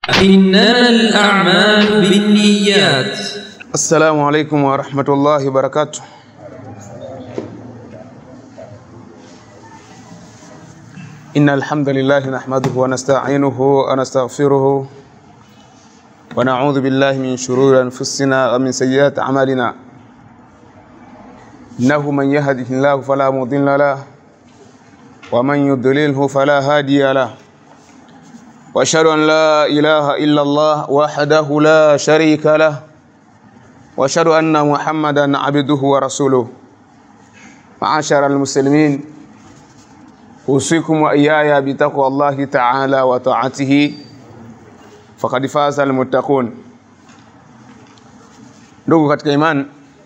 إنما الأعمال بالنيات السلام عليكم ورحمة الله وبركاته إن الحمد لله نحمده ونستعينه ونستغفره ونعوذ بالله من شرور أنفسنا ومن سيئات أعمالنا إنه من يهده الله فلا مضل له ومن يضلله فلا هادي له وأشهد أن لا إله إلا الله وحده لا شريك له واشهد ان محمدا عبده ورسوله معاشر المسلمين اوصيكم واياي بتقوى الله تعالى وطاعته فقد فاز المتقون ndugu katika imani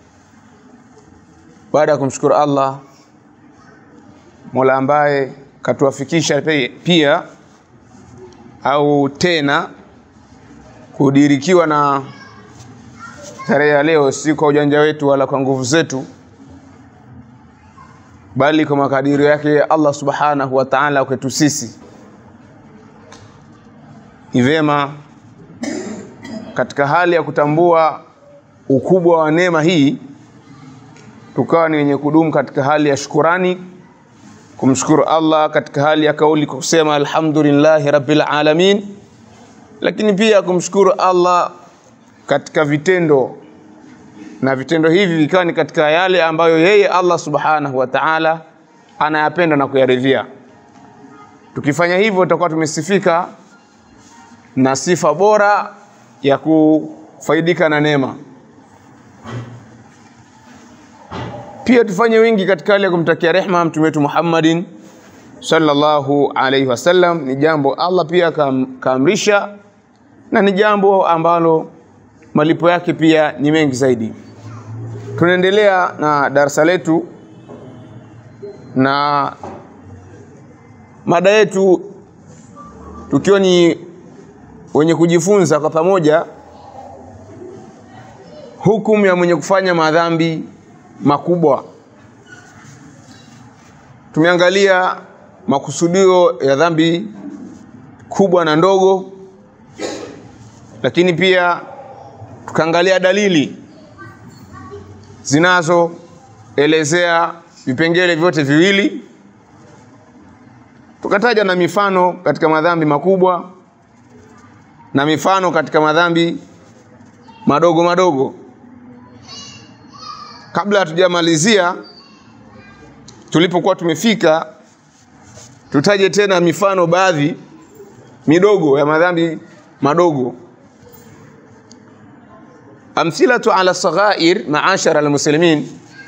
baada ya kumshukuru allah mola ambaye katuwafikisha pia au tena kudirikiwa na tarehe ya leo si kwa ujanja wetu wala kwa nguvu zetu bali kwa makadirio yake Allah subhanahu wa ta'ala kwetu sisi ni vyema katika hali ya kutambua ukubwa wa neema hii tukawa ni wenye kudumu katika hali ya shukurani kumshukuru Allah katika hali ya kauli kwa kusema alhamdulillahi rabbil alamin lakini pia kumshukuru Allah katika vitendo na vitendo hivi vikawa ni katika yale ambayo yeye Allah subhanahu wa ta'ala anayapenda na kuyaridhia. Tukifanya hivyo tutakuwa tumesifika na sifa bora ya kufaidika na neema. Pia tufanye wingi katika hali ya kumtakia rehma mtume wetu Muhammadin sallallahu alaihi wasallam. Ni jambo Allah pia kaamrisha na ni jambo ambalo malipo yake pia ni mengi zaidi. Tunaendelea na darasa letu na mada yetu tukiwa ni wenye kujifunza kwa pamoja hukumu ya mwenye kufanya madhambi makubwa. Tumeangalia makusudio ya dhambi kubwa na ndogo, lakini pia tukaangalia dalili zinazoelezea vipengele vyote viwili, tukataja na mifano katika madhambi makubwa na mifano katika madhambi madogo madogo. Kabla hatujamalizia tulipokuwa tumefika, tutaje tena mifano baadhi midogo ya madhambi madogo amthilatu ala saghair maashara almuslimin,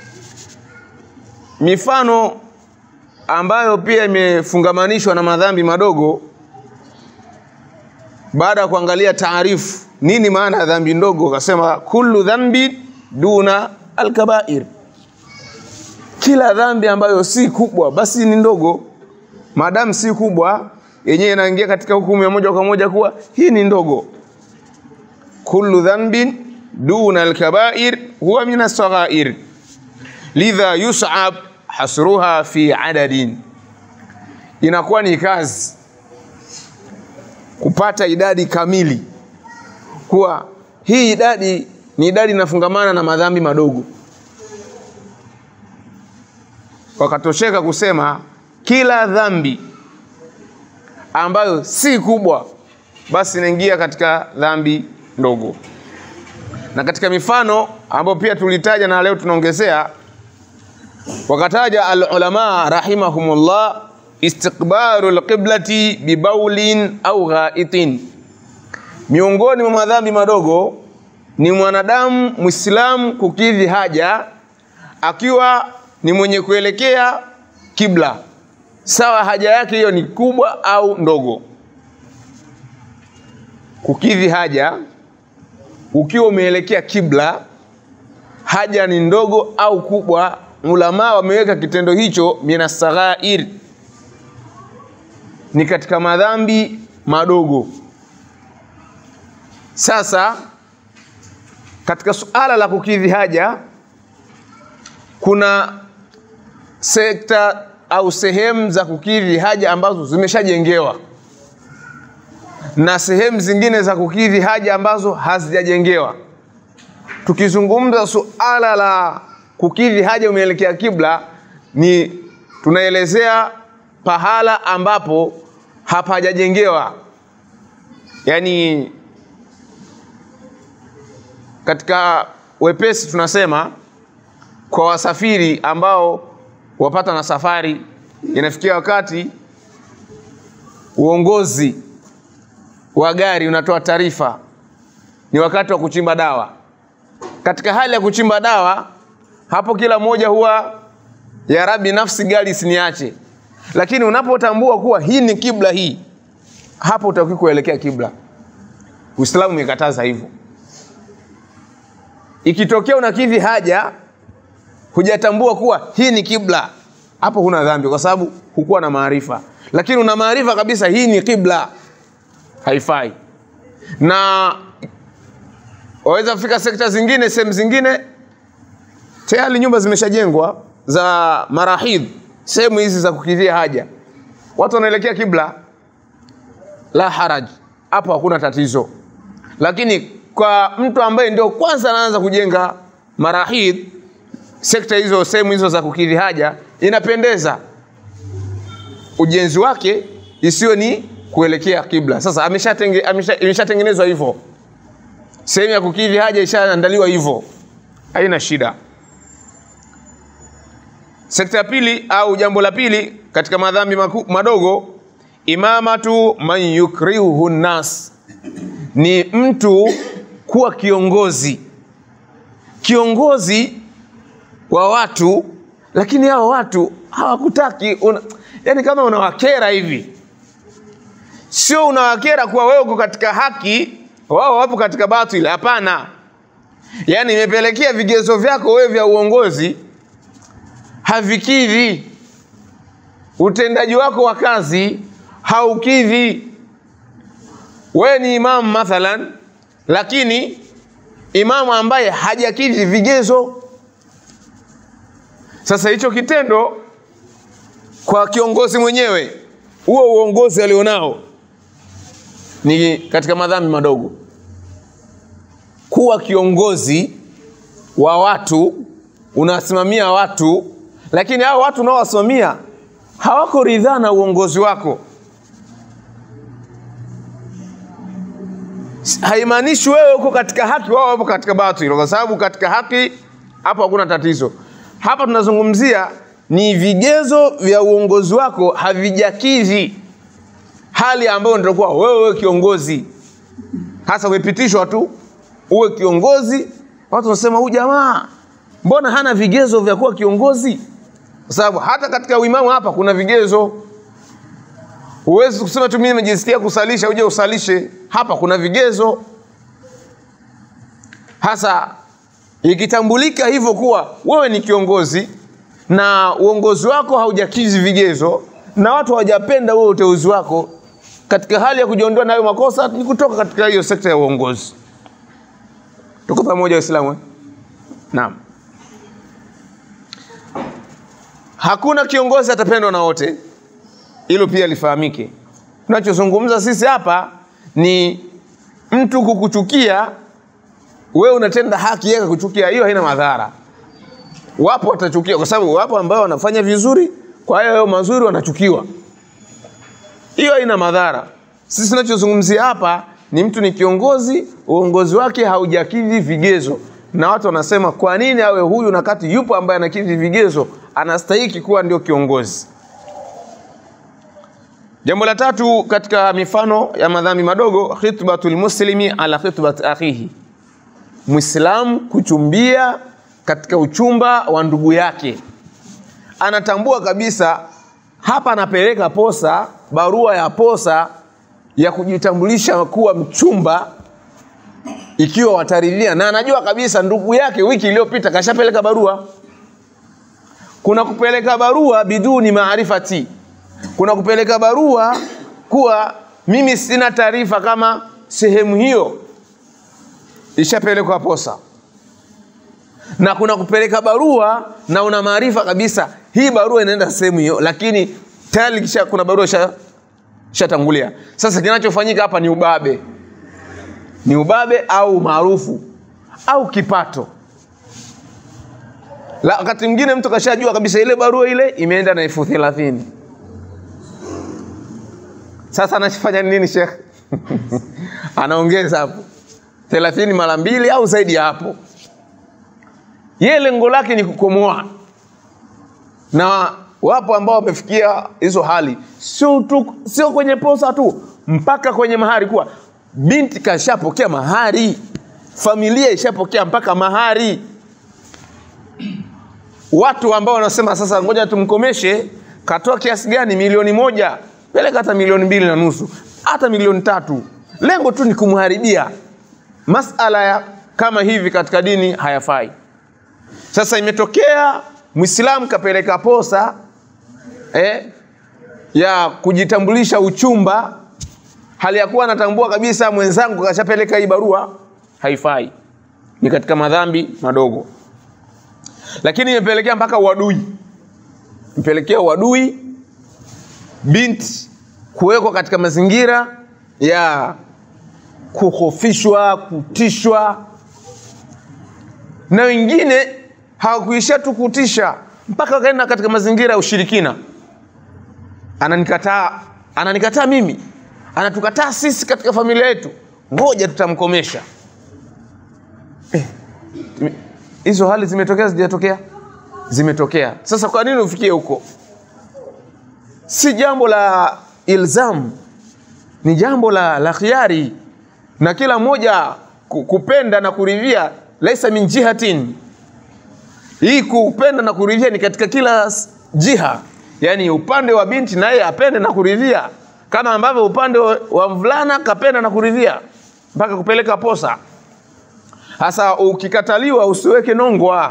mifano ambayo pia imefungamanishwa na madhambi madogo. Baada ya kuangalia taarifu nini maana ya dhambi ndogo, akasema kullu dhambi duna alkabair, kila dhambi ambayo si kubwa basi ni ndogo. Maadamu si kubwa, yenyewe inaingia katika hukumu ya moja kwa moja kuwa hii ni ndogo. kullu dhanbin duna alkabair huwa min alsaghair lidha yus'ab hasruha fi adadin, inakuwa ni kazi kupata idadi kamili, kuwa hii idadi ni idadi inafungamana na madhambi madogo. Wakatosheka kusema kila dhambi ambayo si kubwa basi inaingia katika dhambi ndogo na katika mifano ambayo pia tulitaja na leo tunaongezea, wakataja alulama rahimahumullah istiqbalu alqiblati bibaulin au ghaitin. Miongoni mwa madhambi madogo ni mwanadamu Muislamu kukidhi haja akiwa ni mwenye kuelekea kibla, sawa haja yake hiyo ni kubwa au ndogo. Kukidhi haja ukiwa umeelekea kibla, haja ni ndogo au kubwa, ulama wameweka kitendo hicho minasaghair, ni katika madhambi madogo. Sasa katika suala la kukidhi haja kuna sekta au sehemu za kukidhi haja ambazo zimeshajengewa na sehemu zingine za kukidhi haja ambazo hazijajengewa. Tukizungumza suala la kukidhi haja umeelekea kibla, ni tunaelezea pahala ambapo hapajajengewa, yaani katika wepesi tunasema kwa wasafiri ambao wapata na safari, inafikia wakati uongozi wa gari unatoa taarifa, ni wakati wa kuchimba dawa. Katika hali ya kuchimba dawa, hapo kila mmoja huwa ya Rabbi, nafsi gari isiniache. Lakini unapotambua kuwa hii ni kibla, hii hapo utakiwa kuelekea kibla. Uislamu umekataza hivyo. Ikitokea unakidhi haja hujatambua kuwa hii ni kibla, hapo huna dhambi, kwa sababu hukuwa na maarifa. Lakini una maarifa kabisa hii ni kibla, haifai. Na waweza kufika sekta zingine, sehemu zingine tayari nyumba zimeshajengwa za marahidh, sehemu hizi za kukidhia haja, watu wanaelekea kibla, la haraj, hapo hakuna tatizo. Lakini kwa mtu ambaye ndio kwanza anaanza kujenga marahidh, sekta hizo, sehemu hizo za kukidhi haja, inapendeza ujenzi wake isiwe ni kuelekea kibla. Sasa ameshatengenezwa amesha, imeshatengenezwa hivyo, sehemu ya kukidhi haja ishaandaliwa hivyo, haina shida. Sekta ya pili au jambo la pili katika madhambi maku, madogo, imamatu man yukrihuhu nnas, ni mtu kuwa kiongozi, kiongozi wa watu, lakini hao watu hawakutaki una, yani kama unawakera hivi, sio unawakera kuwa wewe uko katika haki, wao wapo katika batili. Hapana, yani imepelekea vigezo vyako wewe vya uongozi havikidhi, utendaji wako wa kazi haukidhi. Wewe ni imamu mathalan, lakini imamu ambaye hajakidhi vigezo. Sasa hicho kitendo kwa kiongozi mwenyewe, huo uongozi alionao ni katika madhambi madogo. Kuwa kiongozi wa watu, unasimamia watu, lakini hao watu unaowasimamia hawako ridhaa na uongozi wako. Haimaanishi wewe uko katika haki, wao wapo katika batili, kwa sababu katika haki hapo hakuna tatizo. Hapa tunazungumzia ni vigezo vya uongozi wako havijakidhi hali ambayo ndio wewe uwe kiongozi, hasa umepitishwa tu uwe kiongozi. Watu wanasema huyu jamaa mbona hana vigezo vya kuwa kiongozi? Kwa sababu hata katika uimamu hapa kuna vigezo. Huwezi kusema tu mimi nimejisikia kusalisha uje usalishe. Hapa kuna vigezo hasa. Ikitambulika hivyo kuwa wewe ni kiongozi na uongozi wako haujakidhi vigezo na watu hawajapenda wewe uteuzi wako, katika hali ya kujiondoa nayo makosa ni kutoka katika hiyo sekta ya uongozi. Tuko pamoja Waislamu eh? Naam. Hakuna kiongozi atapendwa na wote, hilo pia lifahamike. Tunachozungumza sisi hapa ni mtu kukuchukia wewe, unatenda haki, yeye kukuchukia, hiyo haina madhara. Wapo watachukia, kwa sababu wapo ambao wanafanya vizuri, kwa hiyo hayo mazuri wanachukiwa, hiyo haina madhara. Sisi tunachozungumzia hapa ni mtu ni kiongozi, uongozi wake haujakidhi vigezo, na watu wanasema kwa nini awe huyu na kati yupo ambaye anakidhi vigezo, anastahiki kuwa ndio kiongozi. Jambo la tatu katika mifano ya madhambi madogo, khitbatul muslimi ala khitbat akhihi, Muislamu kuchumbia katika uchumba wa ndugu yake. Anatambua kabisa hapa anapeleka posa, barua ya posa ya kujitambulisha kuwa mchumba, ikiwa wataridhia, na anajua kabisa ndugu yake wiki iliyopita kashapeleka barua. Kuna kupeleka barua biduni maarifati, kuna kupeleka barua kuwa mimi sina taarifa kama sehemu hiyo ishapelekwa posa, na kuna kupeleka barua na una maarifa kabisa hii barua inaenda sehemu hiyo, lakini tayari kisha kuna barua shatangulia. Sasa kinachofanyika hapa ni ubabe, ni ubabe au maarufu au kipato. La, wakati mwingine mtu kashajua kabisa ile barua ile imeenda na elfu thelathini. Sasa anachofanya nini Sheikh? Anaongeza hapo thelathini mara mbili au zaidi ya hapo. Yeye lengo lake ni kukomoa, na wapo ambao wamefikia hizo hali, sio tu, sio kwenye posa tu, mpaka kwenye mahari, kuwa binti kashapokea mahari, familia ishapokea mpaka mahari. Watu ambao wanasema sasa, ngoja tumkomeshe, katoa kiasi gani? Milioni moja, peleka hata milioni mbili na nusu, hata milioni tatu, lengo tu ni kumharibia. Masala ya kama hivi katika dini hayafai. Sasa imetokea Muislamu kapeleka posa eh, ya kujitambulisha uchumba, hali ya kuwa anatambua kabisa mwenzangu kashapeleka hii barua, haifai, ni katika madhambi madogo. Lakini imepelekea mpaka uadui, imepelekea uadui, binti kuwekwa katika mazingira ya kuhofishwa, kutishwa, na wengine hawakuishia tu kutisha, mpaka wakaenda katika mazingira ya ushirikina. Ananikataa, ananikataa mimi, anatukataa sisi katika familia yetu, ngoja tutamkomesha. Eh, hizo hali zimetokea, zijatokea? Zimetokea. Sasa kwa nini ufikie huko? Si jambo la ilzamu, ni jambo la, la khiari na kila mmoja kupenda na kuridhia, laisa min jihatin. Hii kupenda na kuridhia ni katika kila jiha, yaani upande wa binti naye apende na kuridhia, kama ambavyo upande wa mvulana kapenda na kuridhia mpaka kupeleka posa. Sasa ukikataliwa, usiweke nongwa,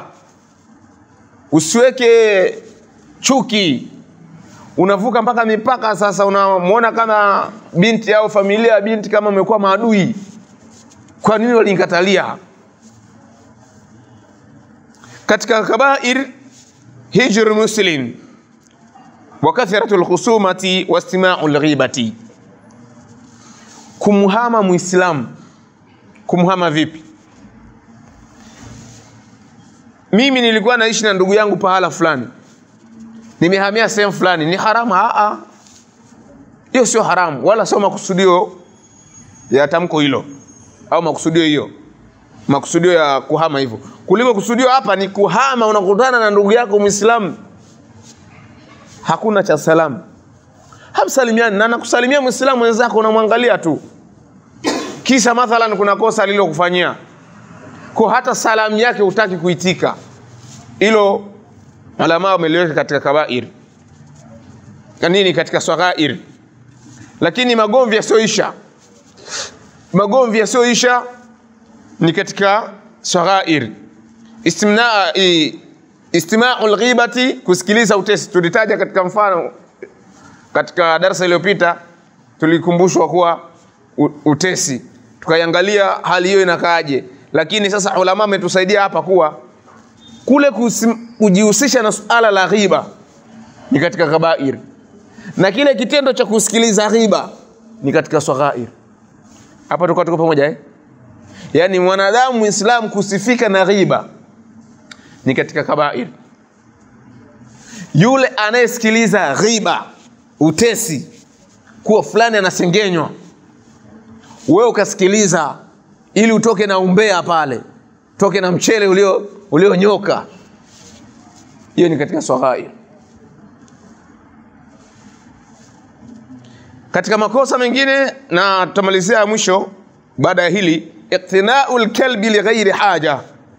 usiweke chuki, unavuka mpaka mipaka. Sasa unamwona kama binti au familia ya binti kama umekuwa maadui. Kwa nini walinikatalia? Katika kabair hijr muslim wa kathratu lkhusumati wa istimau lghibati, kumhama Muislamu. Kumhama vipi? Mimi nilikuwa naishi na ndugu yangu pahala fulani nimehamia sehemu fulani, ni haramu? Aa, hiyo sio haramu, wala sio makusudio ya tamko hilo au makusudio hiyo, makusudio ya kuhama hivyo. Kuliko kusudio hapa ni kuhama, unakutana na ndugu yako Muislamu, hakuna cha salamu, hamsalimiani na nakusalimia Muislamu wenzako, unamwangalia tu, kisha mathalan kuna kosa alilokufanyia kwa hata salamu yake hutaki kuitika, hilo Ulama wameliweka katika kabair nini, katika swaghair. Lakini magomvi yasioisha, magomvi yasioisha ni katika swaghair. Istimna, istimau lghibati, kusikiliza utesi. Tulitaja katika mfano katika darasa iliyopita, tulikumbushwa kuwa utesi, tukaiangalia hali hiyo inakaaje. Lakini sasa ulama wametusaidia hapa kuwa kule kujihusisha na suala la ghiba ni katika kabair, na kile kitendo cha kusikiliza ghiba ni katika saghair. Hapa tuko tuko pamoja eh? Yaani mwanadamu Muislamu kusifika na ghiba ni katika kabair. Yule anayesikiliza ghiba, utesi, kuwa fulani anasengenywa, wewe ukasikiliza ili utoke na umbea pale, toke na mchele ulio ulionyoka hiyo ni katika swaghair. Katika makosa mengine, na tutamalizia mwisho baada ya hili, iqtinau lkalbi lighairi haja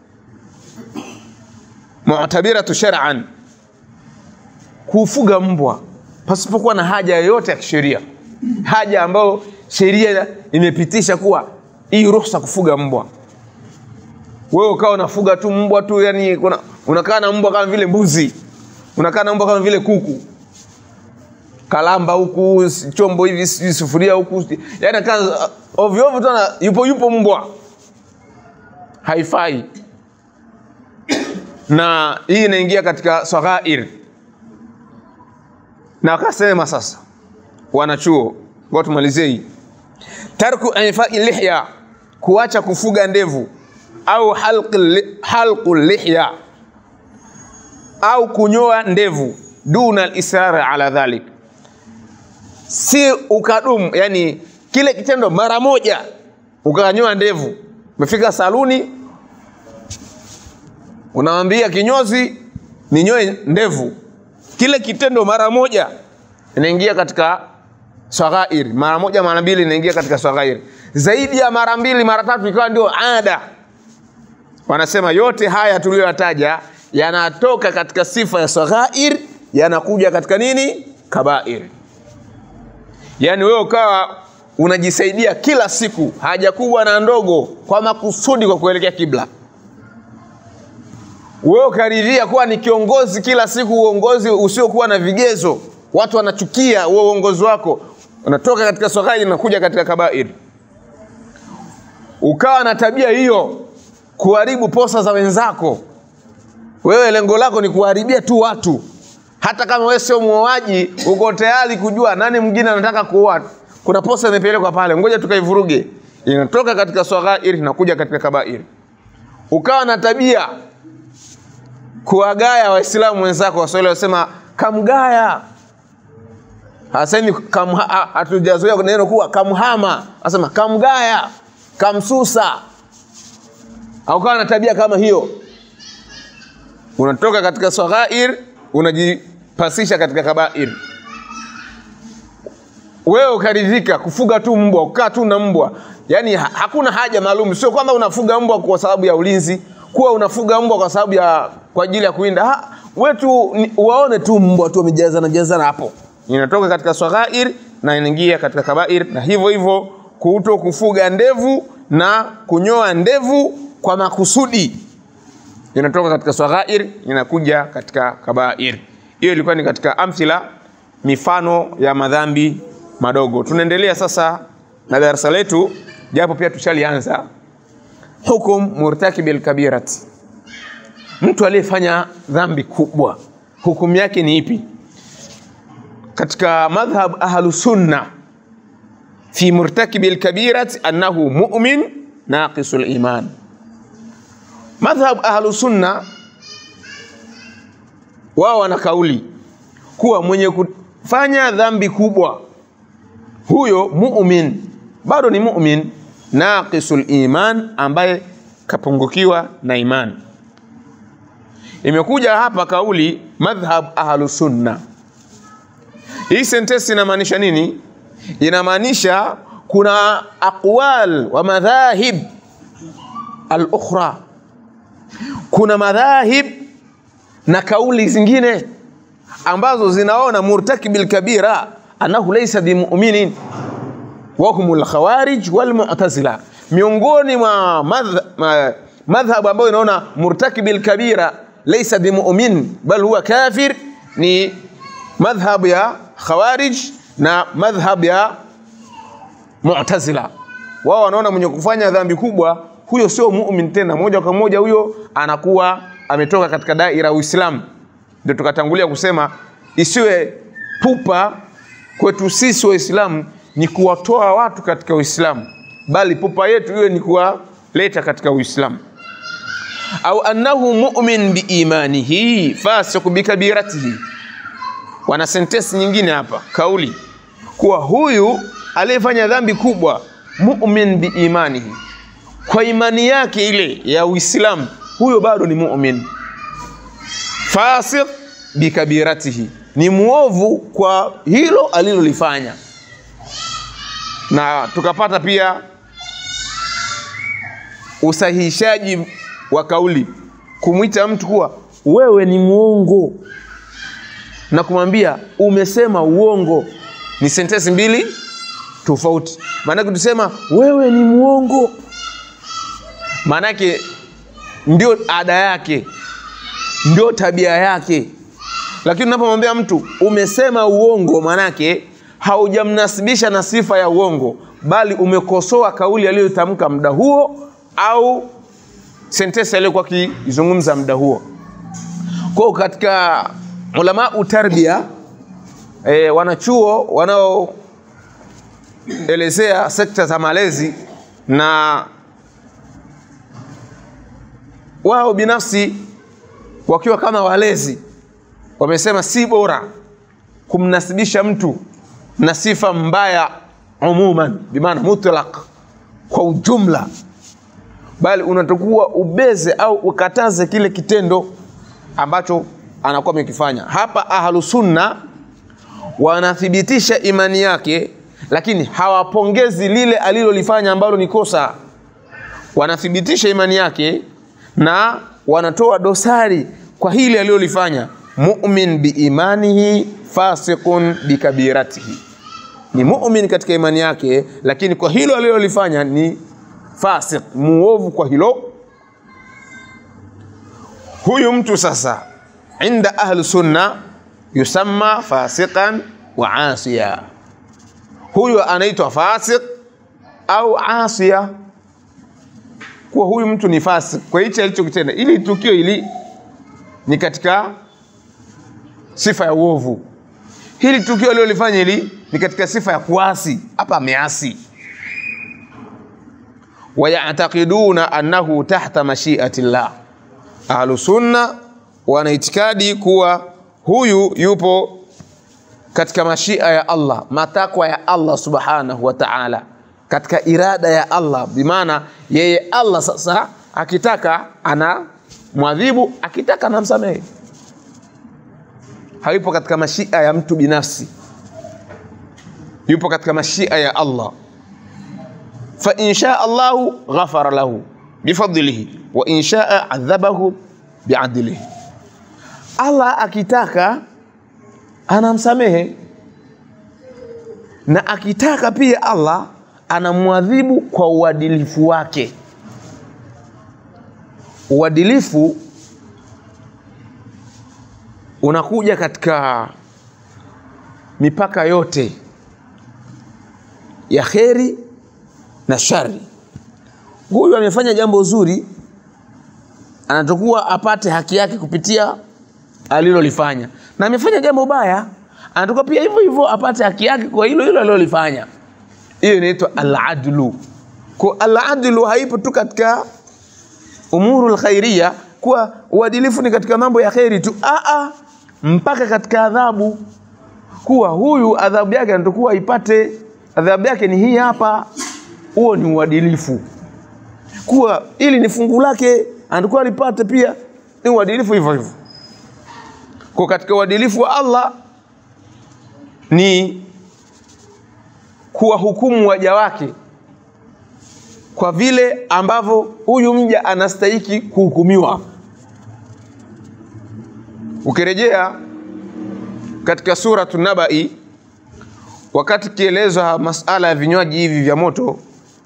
mu'tabiratu shar'an, kufuga mbwa pasipokuwa na haja yoyote ya kisheria, haja ambayo sheria imepitisha kuwa hii ruhusa kufuga mbwa wewe ukawa unafuga tu mbwa tu, yani kuna unakaa na mbwa kama vile mbuzi, unakaa na mbwa kama vile kuku, kalamba huku chombo hivi, sijui sufuria huku, yani kaa ovyo ovyo tu, yupo yupo mbwa, haifai. Na hii inaingia katika saghair, na wakasema sasa wanachuo Ngoja tumalizie hii. Tarku ifai lihya, kuacha kufuga ndevu au halqi li- halqu lihya au kunyoa ndevu duna al-israr ala dhalik, si ukadumu, yani kile kitendo mara moja ukanyoa ndevu. Umefika saluni, unawambia kinyozi ninyoe ndevu, kile kitendo mara moja inaingia katika swaghair, mara moja mara mbili inaingia katika swaghair, zaidi ya mara mbili mara tatu ikawa ndio ada. Wanasema yote haya tuliyoyataja yanatoka katika sifa ya saghair, yanakuja katika nini? Kabair. Yaani wewe ukawa unajisaidia kila siku haja kubwa na ndogo kwa makusudi, kwa kuelekea kibla. Wewe ukaridhia kuwa ni kiongozi kila siku, uongozi usiokuwa na vigezo, watu wanachukia huo uongozi wako, unatoka katika saghair na kuja katika kabair. Ukawa na tabia hiyo, kuharibu posa za wenzako wewe lengo lako ni kuharibia tu watu, hata kama wewe sio muoaji, uko tayari kujua nani mwingine anataka kuoa. Kuna posa imepelekwa pale, ngoja tukaivuruge. Inatoka katika swaghair na kuja katika kabair. Ukawa na tabia kuwagaya Waislamu wenzako, Waswahili wasema kamgaya, hasemi kamha, ha- hatujazoea neno kuwa kamhama, asema kamgaya, kamsusa. Au ukawa na tabia kama hiyo unatoka katika saghair unajipasisha katika kabair. Wewe ukaridhika kufuga tu mbwa, kukaa tu na mbwa, yaani ha hakuna haja maalum. Sio kwamba unafuga mbwa kwa sababu ya ulinzi, kuwa unafuga mbwa kwa sababu ya kwa ajili ya kuinda. Ha, wewe tu ni- waone tu mbwa tu wamejazana jazana hapo, inatoka katika saghair na inaingia katika kabair, na hivyo hivyo kuto kufuga ndevu na kunyoa ndevu kwa makusudi inatoka katika saghair inakuja katika kabair. Hiyo ilikuwa ni katika amthila, mifano ya madhambi madogo. Tunaendelea sasa na darasa letu, japo pia tushalianza. Hukum murtakibi alkabirati, mtu aliyefanya dhambi kubwa, hukumu yake ni ipi? Katika madhhab ahlu sunna fi murtakibi alkabirati annahu mu'min naqisul iman madhhab ahlu sunna wao wana kauli kuwa mwenye kufanya dhambi kubwa huyo mu'min bado ni mu'min naqisul iman ambaye kapungukiwa na iman imekuja hapa kauli madhhab ahlu sunna hii sentensi inamaanisha nini inamaanisha kuna aqwal wa madhahib al-ukhra kuna madhahib na kauli zingine ambazo zinaona murtakibil kabira annahu laysa bimuminin wa humul khawarij wal mu'tazila miongoni mwa madh- ma- madhhab ambayo inaona murtakibil kabira laysa bimumin bal huwa kafir ni madhhab ya khawarij na madhhab ya mu'tazila wao wanaona mwenye kufanya dhambi kubwa huyo sio mumin tena, moja kwa moja huyo anakuwa ametoka katika daira ya Uislamu. Ndio tukatangulia kusema isiwe pupa kwetu sisi Waislamu ni kuwatoa watu katika Uislamu, bali pupa yetu iwe ni kuwaleta katika Uislamu. Au annahu mu'min biimanihi fasiq bikabiratihi. Wana sentensi nyingine hapa, kauli kuwa huyu aliyefanya dhambi kubwa mu'min biimanihi kwa imani yake ile ya Uislamu, huyo bado ni mumin. Fasiq bikabiratihi, ni muovu kwa hilo alilolifanya. Na tukapata pia usahihishaji wa kauli, kumwita mtu kuwa wewe ni muongo na kumwambia umesema uongo, ni sentensi mbili tofauti. Maanake tusema wewe ni muongo maanake ndio ada yake, ndio tabia yake. Lakini unapomwambia mtu umesema uongo, maanake haujamnasibisha na sifa ya uongo, bali umekosoa kauli aliyotamka muda huo au sentensi aliyokuwa akizungumza muda huo. Kwa katika ulamau tarbia e, wanachuo wanao wanaelezea sekta za malezi na wao binafsi wakiwa kama walezi wamesema si bora kumnasibisha mtu na sifa mbaya umuman bimaana mutlaq kwa ujumla bali unatakuwa ubeze au ukataze kile kitendo ambacho anakuwa amekifanya hapa ahlu sunna wanathibitisha imani yake lakini hawapongezi lile alilolifanya ambalo ni kosa wanathibitisha imani yake na wanatoa dosari kwa hili alilolifanya mumin biimanihi fasiqun bikabiratihi ni mumin katika imani yake lakini kwa hilo alilolifanya ni fasik muovu kwa hilo huyu mtu sasa inda ahli sunna yusamma fasiqan wa asiya huyu anaitwa fasik au asia kuwa huyu mtu ni fasik kwa hichi alichokitenda ili tukio hili ni katika sifa ya uovu hili tukio alilolifanya hili ni katika sifa ya kuasi hapa ameasi wayatakiduna annahu tahta mashiati llah ahlu sunna wana itikadi kuwa huyu yupo katika mashia ya Allah matakwa ya Allah subhanahu wa ta'ala katika irada ya Allah bimaana yeye Allah sasa akitaka ana mwadhibu akitaka anamsamehe hayupo katika mashia ya mtu binafsi yupo katika mashia ya Allah fa in shaa Allahu ghafara lahu bifadlihi wa in shaa adhabahu biadlihi Allah akitaka anamsamehe na akitaka pia Allah anamwadhibu kwa uadilifu wake uadilifu unakuja katika mipaka yote ya kheri na shari huyu amefanya jambo zuri anatakuwa apate haki yake kupitia alilolifanya na amefanya jambo baya anatakuwa pia hivyo hivyo apate haki yake kwa hilo hilo alilolifanya hiyo inaitwa aladlu kwa aladlu haipo tu katika umuru lkhairia kuwa uadilifu ni katika mambo ya kheri tu Aa, mpaka katika adhabu kuwa huyu adhabu yake anatakuwa ipate adhabu yake ni hii hapa huo ni uadilifu kuwa ili ni fungu lake anatakuwa lipate pia ni uadilifu hivyo hivyo kwa katika uadilifu wa Allah ni kuwahukumu waja wake kwa vile ambavyo huyu mja anastahiki kuhukumiwa ukirejea katika suratu nabai wakati kielezwa masala ya vinywaji hivi vya moto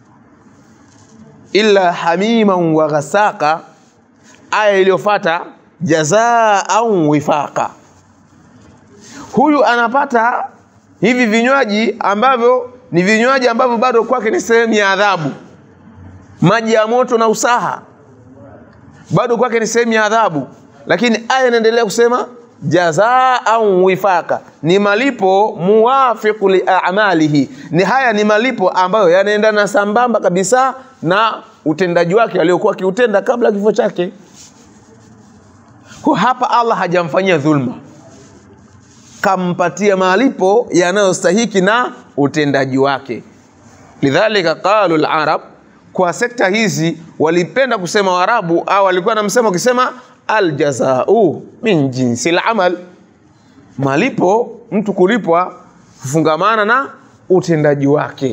illa hamiman wa ghasaka aya iliyofata jazaa au wifaqa huyu anapata hivi vinywaji ambavyo ni vinywaji ambavyo bado kwake ni sehemu ya adhabu maji ya moto na usaha bado kwake ni sehemu ya adhabu lakini aya inaendelea kusema jazaa au wifaka ni malipo muwafiqu liamalihi ni haya ni malipo ambayo yanaendana sambamba kabisa na utendaji wake aliokuwa akiutenda kabla kifo chake kwa hapa allah hajamfanyia dhulma kampatia malipo yanayostahiki na utendaji wake lidhalika qalu larab kwa sekta hizi walipenda kusema waarabu au walikuwa na msemo wakisema aljazau min jinsi lamal malipo mtu kulipwa kufungamana na utendaji wake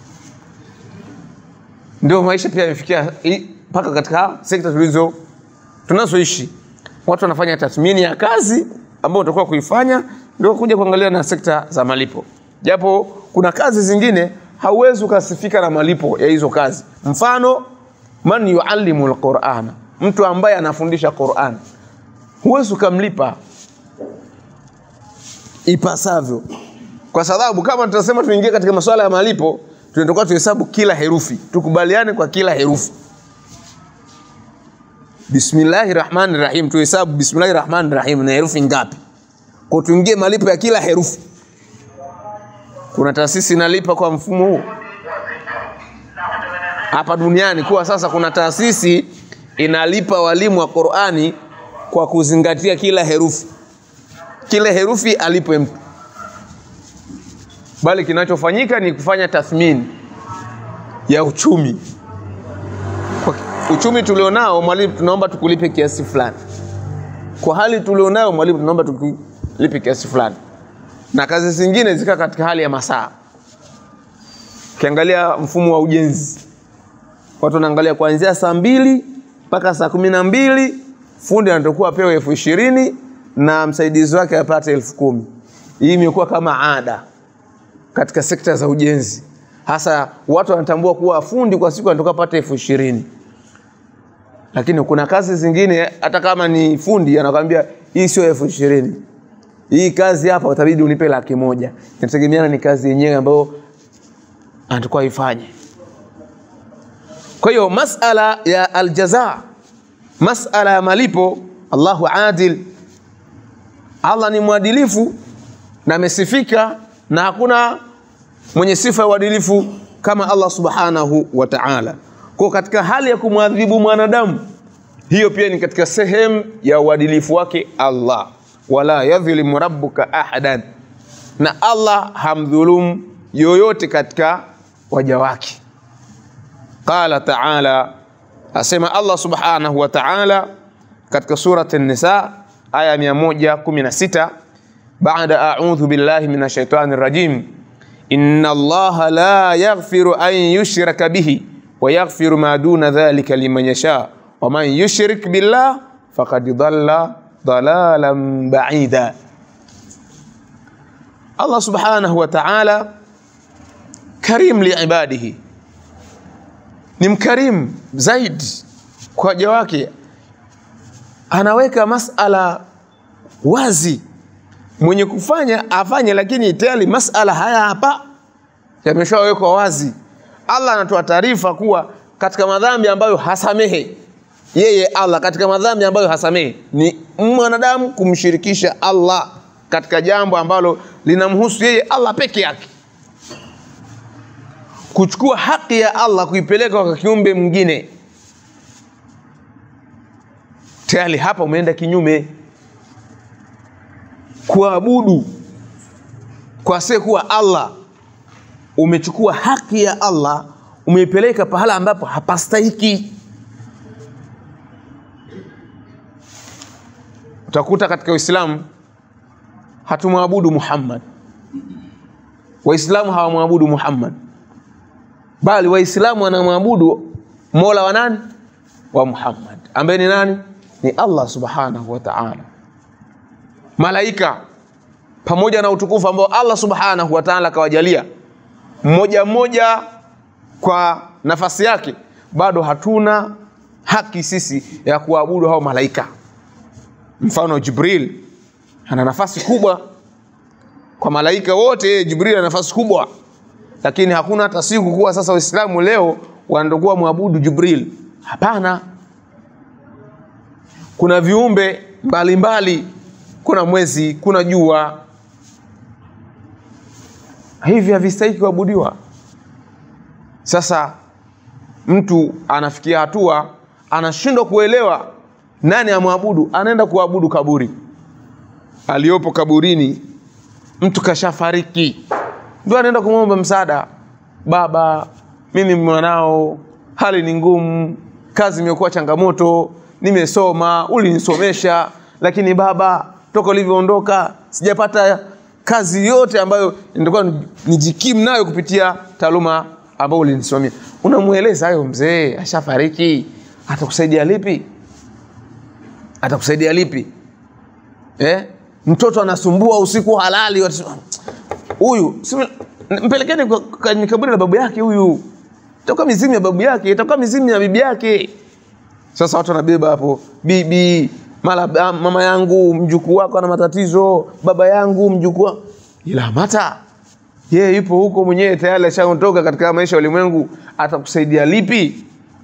ndio maisha pia yamefikia mpaka katika sekta tulizo tunazoishi watu wanafanya tathmini ya kazi ambayo utakuwa kuifanya ndio kuja kuangalia na sekta za malipo japo kuna kazi zingine hauwezi ukasifika na malipo ya hizo kazi mfano man yuallimu lqurana mtu ambaye anafundisha quran huwezi ukamlipa ipasavyo kwa sababu kama tutasema tuingie katika masuala ya malipo tunatakiwa tuhesabu kila herufi tukubaliane kwa kila herufi bismillahi rahmani rahim tuhesabu bismillahi rahmani rahim na herufi ngapi kwa tuingie malipo ya kila herufi kuna taasisi inalipa kwa mfumo huu hapa duniani kuwa sasa kuna taasisi inalipa walimu wa Qur'ani kwa kuzingatia kila herufi kila herufi alipwe mtu bali kinachofanyika ni kufanya tathmini ya uchumi kwa uchumi tulionao mwalimu tunaomba tukulipe kiasi fulani kwa hali tulionayo mwalimu tunaomba tukulipe kiasi fulani na kazi zingine zika katika hali ya masaa ukiangalia mfumo wa ujenzi watu wanaangalia kuanzia saa mbili mpaka saa kumi na mbili fundi anatakuwa apewe elfu ishirini na msaidizi wake apate elfu kumi hii imekuwa kama ada katika sekta za ujenzi hasa watu wanatambua kuwa fundi kwa siku anatoka apate elfu ishirini lakini kuna kazi zingine hata kama ni fundi anakwambia hii sio elfu ishirini hii kazi hapa utabidi unipe laki moja inategemeana ni kazi yenyewe ambayo anatakuwa ifanye kwa hiyo masala ya aljaza masala ya malipo allahu adil allah ni mwadilifu na amesifika na hakuna mwenye sifa ya uadilifu kama allah subhanahu wa taala kwa katika hali ya kumwadhibu mwanadamu hiyo pia ni katika sehemu ya uadilifu wake allah wala yadhlimu rabbuka ahadan na allah hamdhulumu yoyote katika waja wake qala taala asema allah subhanahu wa taala katika surat nisa aya 116 baada audhu billahi min ashaitani rajim inna allaha la yaghfiru an yushraka bihi wa yaghfiru ma duna dhalika liman yasha wa man yushrik billah faqad dhalla dalalan baida allah subhanahu wa taala karim liibadihi ni mkarimu zaidi kwa waja wake anaweka masala wazi mwenye kufanya afanye lakini tayari masala haya hapa yameshawekwa wazi allah anatoa taarifa kuwa katika madhambi ambayo hasamehe yeye allah katika madhambi ambayo hasamehe ni mwanadamu kumshirikisha allah katika jambo ambalo linamhusu yeye allah peke yake kuchukua haki ya allah kuipeleka kwa kiumbe mwingine tayari hapa umeenda kinyume kuabudu kwa kuwa allah umechukua haki ya allah umeipeleka pahala ambapo hapastahiki utakuta katika uislamu hatumwabudu muhammad waislamu hawamwabudu muhammad bali waislamu wanamwabudu mola wa nani wa muhammad ambaye ni nani ni allah subhanahu wa taala malaika pamoja na utukufu ambao allah subhanahu wa taala akawajalia mmoja mmoja kwa nafasi yake bado hatuna haki sisi ya kuabudu hao malaika mfano jibril ana nafasi kubwa kwa malaika wote jibril ana nafasi kubwa lakini hakuna hata siku kuwa sasa waislamu leo wanatakuwa mwabudu jibril hapana kuna viumbe mbalimbali mbali. kuna mwezi kuna jua hivi havistahiki kuabudiwa sasa mtu anafikia hatua anashindwa kuelewa nani amwabudu anaenda kuabudu kaburi aliyopo kaburini mtu kashafariki ndio anaenda kumwomba msaada baba mimi mwanao hali ni ngumu kazi imekuwa changamoto nimesoma ulinisomesha lakini baba toka ulivyoondoka sijapata kazi yote ambayo nitakuwa nijikimu nayo kupitia taaluma ambayo ulinisimamia unamweleza hayo mzee ashafariki atakusaidia lipi atakusaidia lipi eh? mtoto anasumbua usiku halali huyu mpelekeni kwenye kaburi la babu yake huyu itakuwa mizimu ya babu yake itakuwa mizimu ya bibi yake sasa watu wanabeba hapo bibi mala mama yangu mjukuu wako ana matatizo baba yangu mjukuu ila mata yeye yupo huko mwenyewe tayari ashaondoka katika maisha ya ulimwengu atakusaidia lipi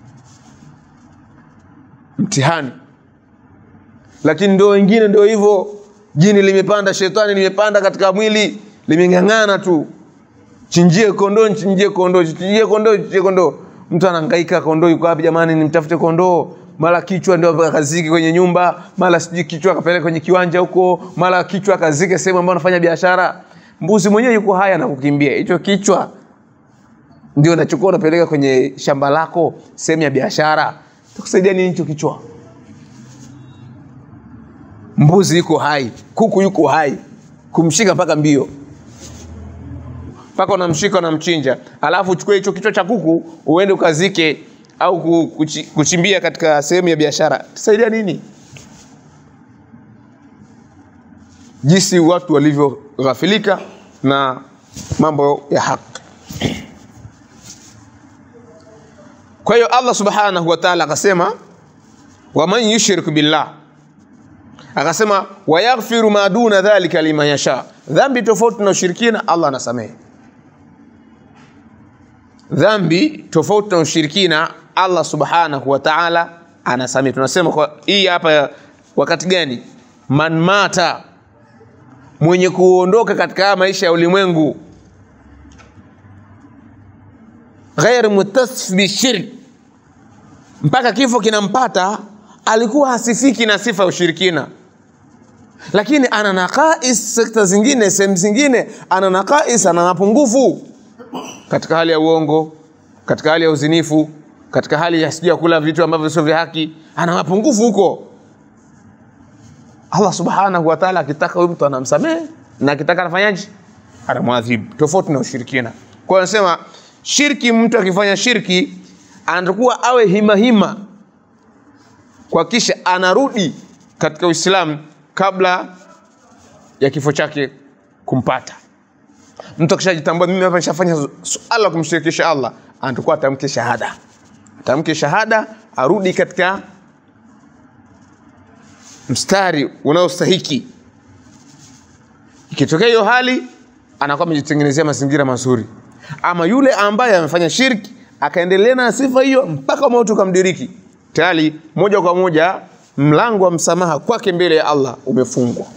mtihani lakini ndio wengine ndio hivyo jini limepanda shetani limepanda katika mwili limeng'ang'ana tu chinjie kondoo nchinjie kondoo chinjie kondoo chinjie kondoo mtu anahangaika kondoo yuko wapi jamani nimtafute kondoo mara kichwa ndio akazike kwenye nyumba mara sijui kichwa akapeleka kwenye kiwanja huko mara kichwa akazike sehemu ambayo anafanya biashara mbuzi mwenyewe yuko haya na kukimbia hicho kichwa ndio unachukua unapeleka kwenye shamba lako sehemu ya biashara takusaidia nini hicho kichwa mbuzi yuko hai kuku yuko hai kumshika mpaka mbio mpaka unamshika unamchinja alafu uchukue hicho kichwa cha kuku uende ukazike au ku- kuchi- kuchimbia katika sehemu ya biashara tasaidia nini jinsi watu walivyoghafilika na mambo ya haki kwa hiyo allah subhanahu wa taala akasema waman yushrik billah akasema wayaghfiru ma duna dhalika liman yasha dhambi tofauti na ushirikina allah anasamehe dhambi tofauti na ushirikina allah subhanahu wa taala anasamehe tunasema kwa hii hapa wakati gani man mata mwenye kuondoka katika haya maisha ya ulimwengu ghair mutasif bishirk mpaka kifo kinampata alikuwa hasifiki na sifa ya ushirikina lakini ana naqais sekta zingine sehemu zingine ana naqais ana mapungufu katika hali ya uongo katika hali ya uzinifu katika hali ya sijui ya kula vitu ambavyo sio vya haki ana mapungufu huko allah subhanahu wa taala akitaka huyu mtu anamsamehe na akitaka anafanyaje anamwadhibu tofauti na ushirikina kwa hiyo anasema shirki mtu akifanya shirki anatakuwa awe himahima kwa kisha anarudi katika uislamu kabla ya kifo chake kumpata mtu akishajitambua mimi hapa nishafanya suala la kumshirikisha allah anatakuwa atamke shahada atamke shahada arudi katika mstari unaostahiki ikitokea hiyo hali anakuwa amejitengenezea mazingira mazuri ama yule ambaye amefanya shirki akaendelea na sifa hiyo mpaka mauti ukamdiriki tayari moja kwa moja mlango wa msamaha kwake mbele ya allah umefungwa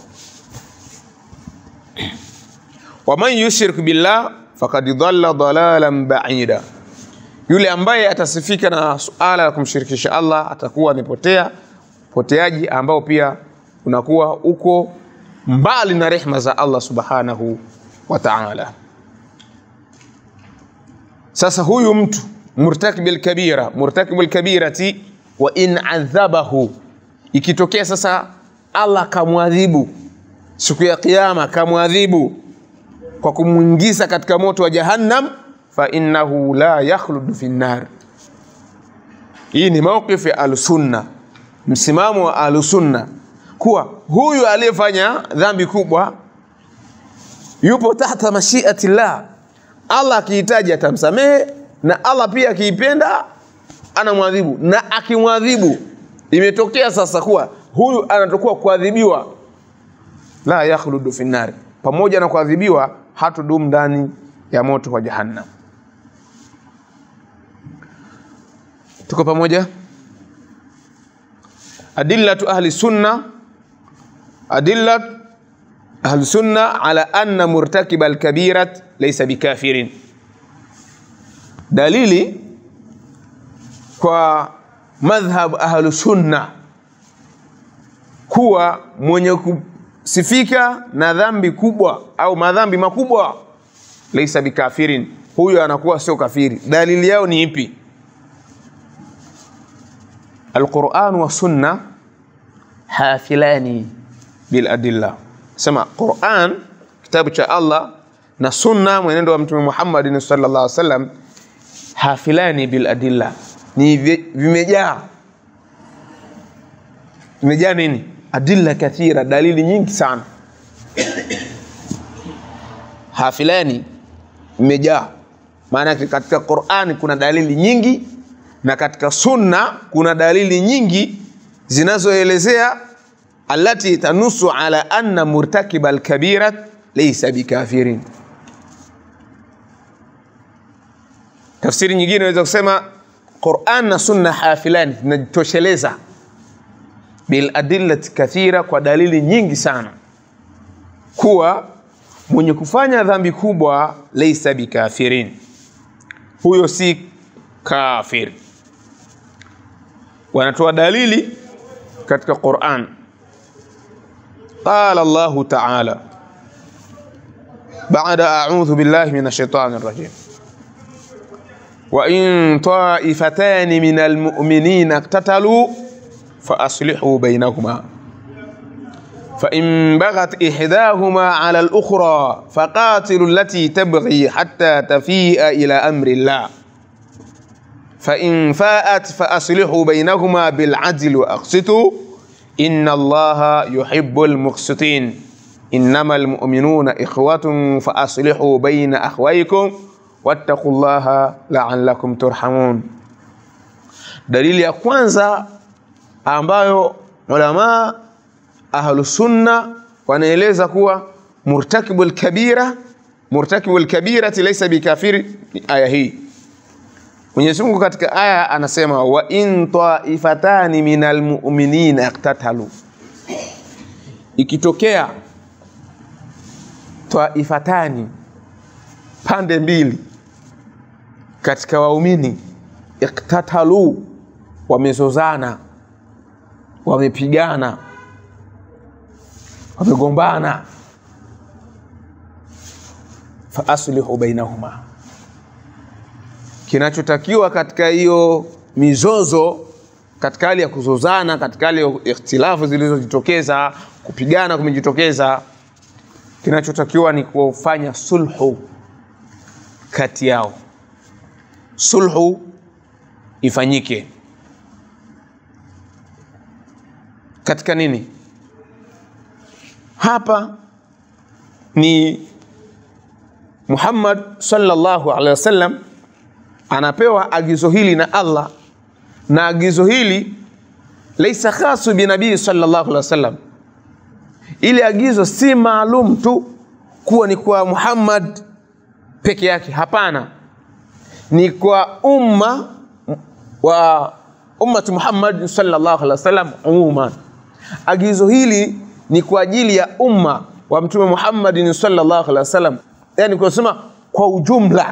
waman yushrik billah fakad dhalla dalalan baida yule ambaye atasifika na suala la kumshirikisha allah atakuwa amepotea poteaji ambao pia unakuwa uko mbali na rehma za allah subhanahu wa taala sasa huyu mtu murtakibi lkabira murtakibu lkabirati wa in adhabahu ikitokea sasa allah kamwadhibu siku ya kiama kamwadhibu kwa kumwingiza katika moto wa jahannam fainnahu la yakhludu fi nnar hii ni mauqif ya ahlusunna msimamo wa ahlusunna kuwa huyu aliyefanya dhambi kubwa yupo tahta mashiati llah allah akihitaji atamsamehe na allah pia akiipenda anamwadhibu na akimwadhibu imetokea sasa kuwa huyu anatakuwa kuadhibiwa la yakhludu fi nnari pamoja na kuadhibiwa hatudumu ndani ya moto wa jahannam tuko pamoja adillatu ahli sunna adillat ahli sunna ala anna murtakiba alkabirat laysa bikafirin dalili kwa madhhab ahlu sunna kuwa mwenye kusifika na dhambi kubwa au madhambi makubwa laisa bikafirin huyo anakuwa sio kafiri dalili yao ni ipi alquran wa sunna hafilani biladilla sema quran kitabu cha allah na sunna mwenendo wa mtume muhammadin sallallahu alaihi wasallam hafilani biladilla ni vimejaa vimejaa nini adilla kathira dalili nyingi sana hafilani imejaa maana katika qurani kuna dalili nyingi na katika sunna kuna dalili nyingi zinazoelezea alati tanusu ala anna murtakiba alkabirat laysa bikafirin tafsiri nyingine inaweza kusema quran na sunna hafilani zinajitosheleza biladillati kathira kwa dalili nyingi sana kuwa mwenye kufanya dhambi kubwa laisa bikafirin, huyo si kafir. Wanatoa dalili katika Qur'an, qala Allahu ta'ala ba'da a'udhu billahi minash shaitani rajim وإن طائفتان من المؤمنين اقتتلوا فأصلحوا بينهما فإن بغت إحداهما على الأخرى فقاتلوا التي تبغي حتى تفيء إلى أمر الله فإن فاءت فأصلحوا بينهما بالعدل وأقسطوا إن الله يحب المقسطين إنما المؤمنون إخوة فأصلحوا بين أخويكم wattaqullaha la'allakum turhamun. Dalili ya kwanza ambayo ulama ahlusunna wanaeleza kuwa murtakibul kabira murtakibul kabirati laysa bikafiri, aya hii Mwenyezi Mungu katika aya anasema wa in taifatani minal mu'minina iqtatalu, ikitokea taifatani pande mbili katika waumini iktatalu, wamezozana, wamepigana, wamegombana, fa aslihu bainahuma, kinachotakiwa katika hiyo mizozo, katika hali ya kuzozana, katika hali ya ikhtilafu zilizojitokeza, kupigana kumejitokeza, kinachotakiwa ni kufanya sulhu kati yao, sulhu ifanyike katika nini? Hapa ni Muhammad sallallahu alaihi wasallam anapewa agizo hili na Allah, na agizo hili laisa khasu binabii sallallahu alaihi wasallam. Ile agizo si maalum tu kuwa ni kwa Muhammad peke yake, hapana, ni kwa umma wa ummati Muhammad sallallahu alaihi wasallam umuman. Agizo hili ni kwa ajili ya umma wa Mtume Muhammad sallallahu alaihi wasallam, yani kusema kwa ujumla,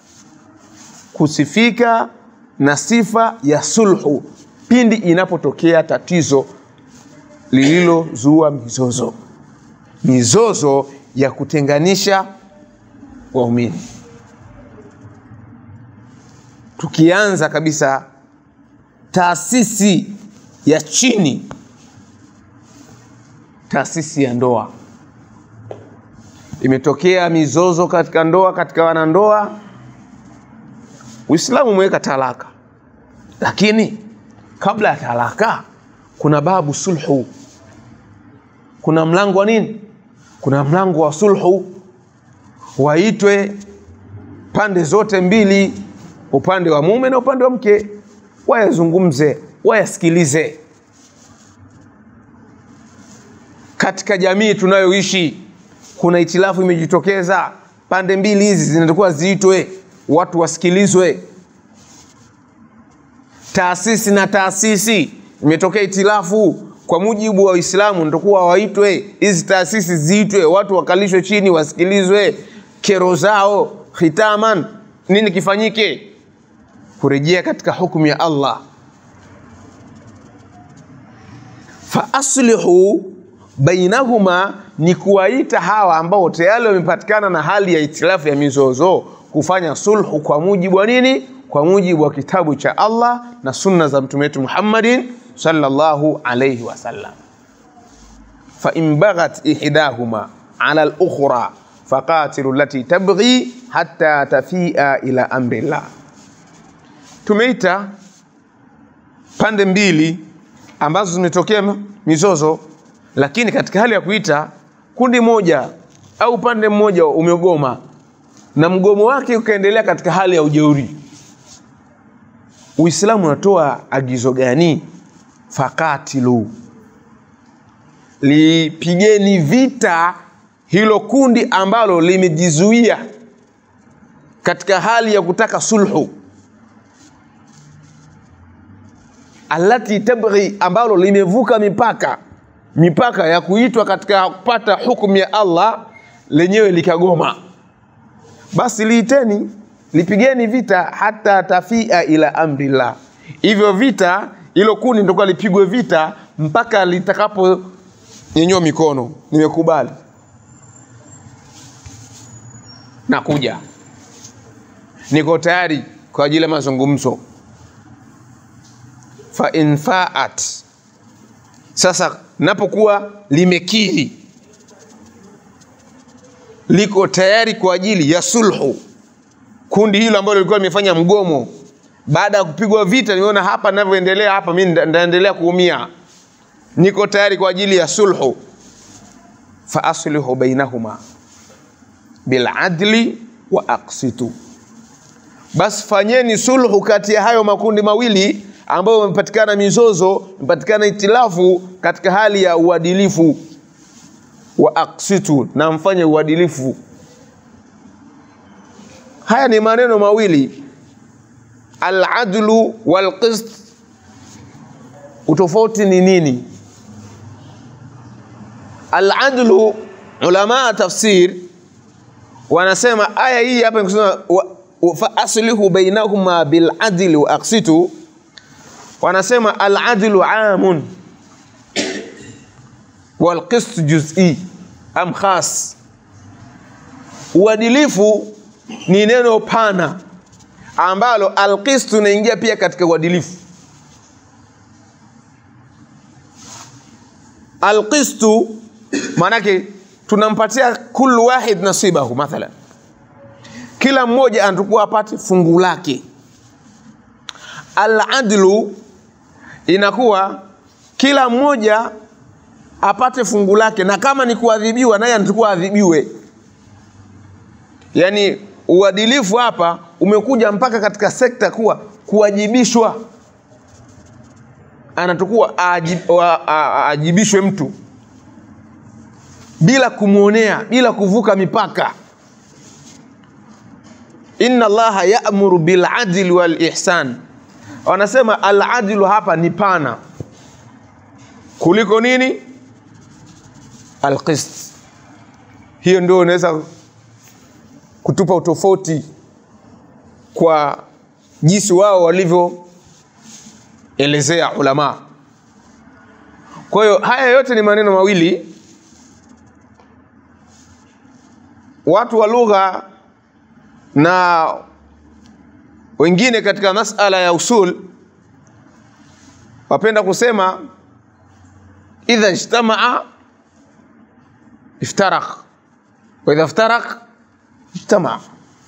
kusifika na sifa ya sulhu pindi inapotokea tatizo lililozua mizozo, mizozo ya kutenganisha waumini. Tukianza kabisa taasisi ya chini, taasisi ya ndoa. Imetokea mizozo katika ndoa, katika wanandoa. Uislamu umeweka talaka, lakini kabla ya talaka kuna babu sulhu, kuna mlango wa nini? Kuna mlango wa sulhu, waitwe pande zote mbili, upande wa mume na upande wa mke, wayazungumze, wayasikilize. Katika jamii tunayoishi kuna itilafu imejitokeza, pande mbili hizi zinatakiwa ziitwe, watu wasikilizwe. Taasisi na taasisi imetokea itilafu, kwa mujibu wa Uislamu nitakuwa waitwe hizi taasisi ziitwe, watu wakalishwe chini, wasikilizwe kero zao, khitaman, nini kifanyike, kurejea katika hukumu ya Allah. Fa aslihu bainahuma, ni kuwaita hawa ambao tayari wamepatikana na hali ya itilafu ya mizozo, kufanya sulhu kwa mujibu wa nini? Kwa mujibu wa kitabu cha Allah na sunna za mtume wetu Muhammadin sallallahu alayhi wasallam. Fa in baghat ihdahuma ala al-ukhra faqatilu allati tabghi hatta tafia ila amri llah. Tumeita pande mbili ambazo zimetokea mizozo, lakini katika hali ya kuita kundi moja au upande mmoja umegoma na mgomo wake ukaendelea katika hali ya ujeuri, Uislamu unatoa agizo gani? Fakatilu, lipigeni vita hilo kundi ambalo limejizuia katika hali ya kutaka sulhu, alati tabghi, ambalo limevuka mipaka mipaka ya kuitwa katika kupata hukumu ya Allah lenyewe likagoma basi liiteni lipigeni vita hata tafia ila amrillah hivyo vita hilo kundi ndokuwa lipigwe vita mpaka litakapo nyenyua mikono nimekubali nakuja niko tayari kwa ajili ya mazungumzo fa in faat sasa napokuwa limekiri liko tayari kwa ajili ya sulhu kundi hilo ambalo lilikuwa limefanya mgomo baada ya kupigwa vita nimeona hapa ninavyoendelea hapa mi nitaendelea kuumia niko tayari kwa ajili ya sulhu fa aslihu bainahuma biladli wa aksitu basi fanyeni sulhu kati ya hayo makundi mawili ambayo yamepatikana mizozo imepatikana itilafu katika hali ya uadilifu wa aksitu na mfanye uadilifu haya ni maneno mawili aladlu walqist utofauti ni nini aladlu ulamaa tafsir wanasema aya hii hapa kusema fa aslihu bainahuma biladli wa aksitu wanasema aladlu amun walqist juz'i am khas uadilifu ni neno pana ambalo alqist unaingia pia katika uadilifu alqistu maanake tunampatia kullu wahid nasibahu mathalan kila mmoja anatakuwa apate fungu lake aladlu inakuwa kila mmoja apate fungu lake na kama ni kuadhibiwa naye anatakuwa adhibiwe yaani uadilifu hapa umekuja mpaka katika sekta kuwa kuwajibishwa anatakuwa aajibishwe mtu bila kumwonea bila kuvuka mipaka inna allaha yamuru biladli walihsan wanasema aladlu hapa ni pana kuliko nini alqist hiyo ndio unaweza kutupa utofauti kwa jinsi wao walivyoelezea ulama kwa hiyo haya yote ni maneno mawili watu wa lugha na wengine katika masala ya usul wapenda kusema idha ijtamaa iftarak wa idha iftarak ijtamaa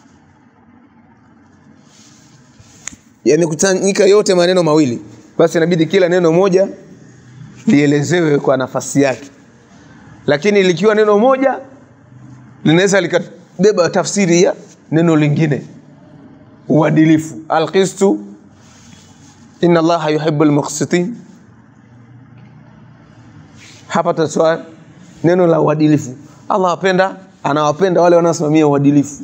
yamekusanyika yote maneno mawili basi inabidi kila neno moja lielezewe kwa nafasi yake lakini likiwa neno moja linaweza likabeba tafsiri ya neno lingine uadilifu alqistu inna allaha yuhibu lmuksitin hapa tatoa neno la uadilifu allah apenda anawapenda wale wanaosimamia uadilifu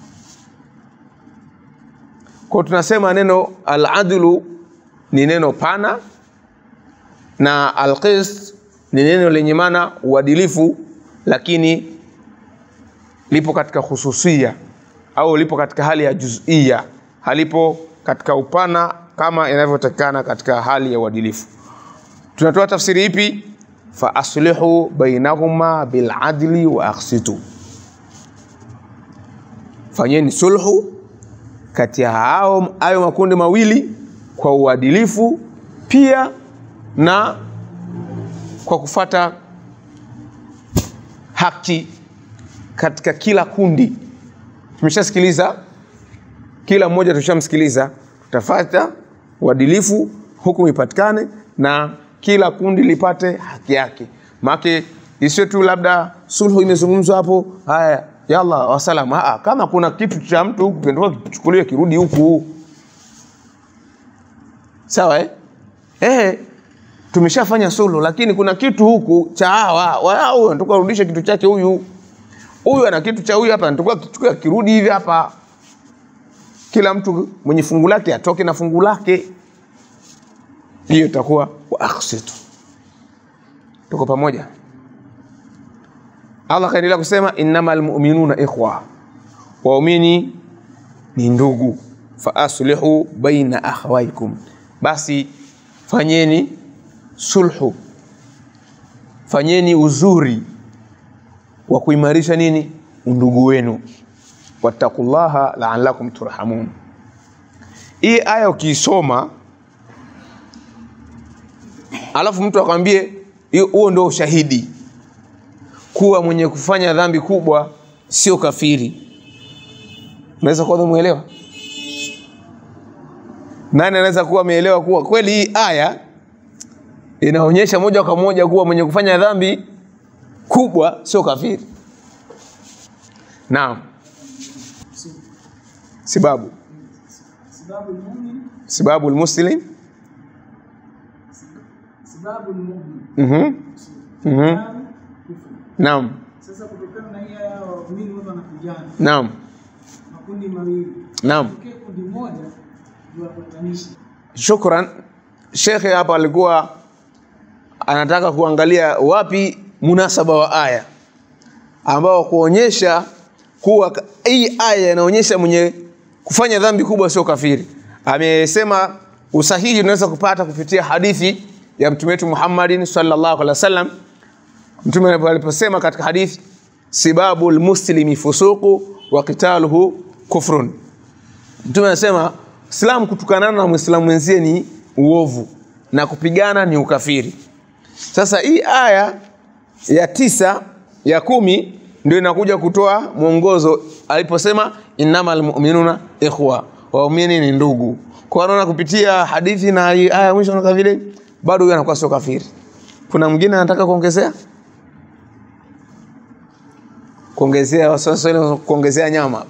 kwa tunasema neno aladlu ni neno pana na alqist ni neno lenye maana uadilifu lakini lipo katika hususia au lipo katika hali ya juzia halipo katika upana kama inavyotakikana katika hali ya uadilifu tunatoa tafsiri ipi fa aslihu bainahuma biladli wa aksitu fanyeni sulhu kati ya hao hayo makundi mawili kwa uadilifu pia na kwa kufata haki katika kila kundi tumeshasikiliza kila mmoja tushamsikiliza tutafata uadilifu hukumu ipatikane na kila kundi lipate haki yake maake isiwe tu labda sulhu imezungumzwa hapo haya yalla wasalam Aa, kama kuna kitu cha mtu huku kinatoka kichukuliwe kirudi huku sawa eh? Eh, tumeshafanya sulhu lakini kuna kitu huku cha hawa wao anatoka arudishe kitu chake huyu huyu ana kitu cha huyu hapa anatoka kichukua kirudi hivi hapa kila mtu mwenye fungu lake atoke na fungu lake hiyo itakuwa wa aksitu tuko pamoja Allah akaendelea kusema innamal mu'minuna ikhwa, waumini ni ndugu. Fa aslihu baina akhawaikum, basi fanyeni sulhu, fanyeni uzuri wa kuimarisha nini undugu wenu. Wattaqullaha la'allakum turhamun. Hii aya ukiisoma alafu mtu akwambie hiyo- huo ndio ushahidi kuwa mwenye kufanya dhambi kubwa sio kafiri, unaweza kuwa umeelewa? Nani anaweza kuwa ameelewa kuwa kweli hii aya inaonyesha moja kwa moja kuwa mwenye kufanya dhambi kubwa sio kafiri? Naam, sababu sababu mumin sababu almuslim sababu mumin mhm mhm kufru. naam Sasa kutokana na hii aya waumini wote wanapigana naam makundi mawili, naam tokee kundi moja ndio wapatanishi. Shukran. Shekhe hapa alikuwa anataka kuangalia wapi munasaba wa aya ambao kuonyesha kuwa ka- hii aya inaonyesha mwenye kufanya dhambi kubwa sio kafiri. Amesema usahihi unaweza kupata kupitia hadithi ya mtume wetu Muhammadin sallallahu alaihi wasallam. Mtume aliposema katika hadithi, sibabu lmuslimi fusuqu wa qitaluhu kufrun Mtume anasema Islam kutukanana na Muislamu mwenzie ni uovu na kupigana ni ukafiri. Sasa hii aya ya tisa ya kumi ndio inakuja kutoa mwongozo aliposema innamal mu'minuna ikhwa, waumini ni ndugu. Kwa naona kupitia hadithi na hii aya ya mwisho na vile bado huyo anakuwa sio kafiri. Kuna mwingine anataka kuongezea kuongezea waswahili kuongezea nyama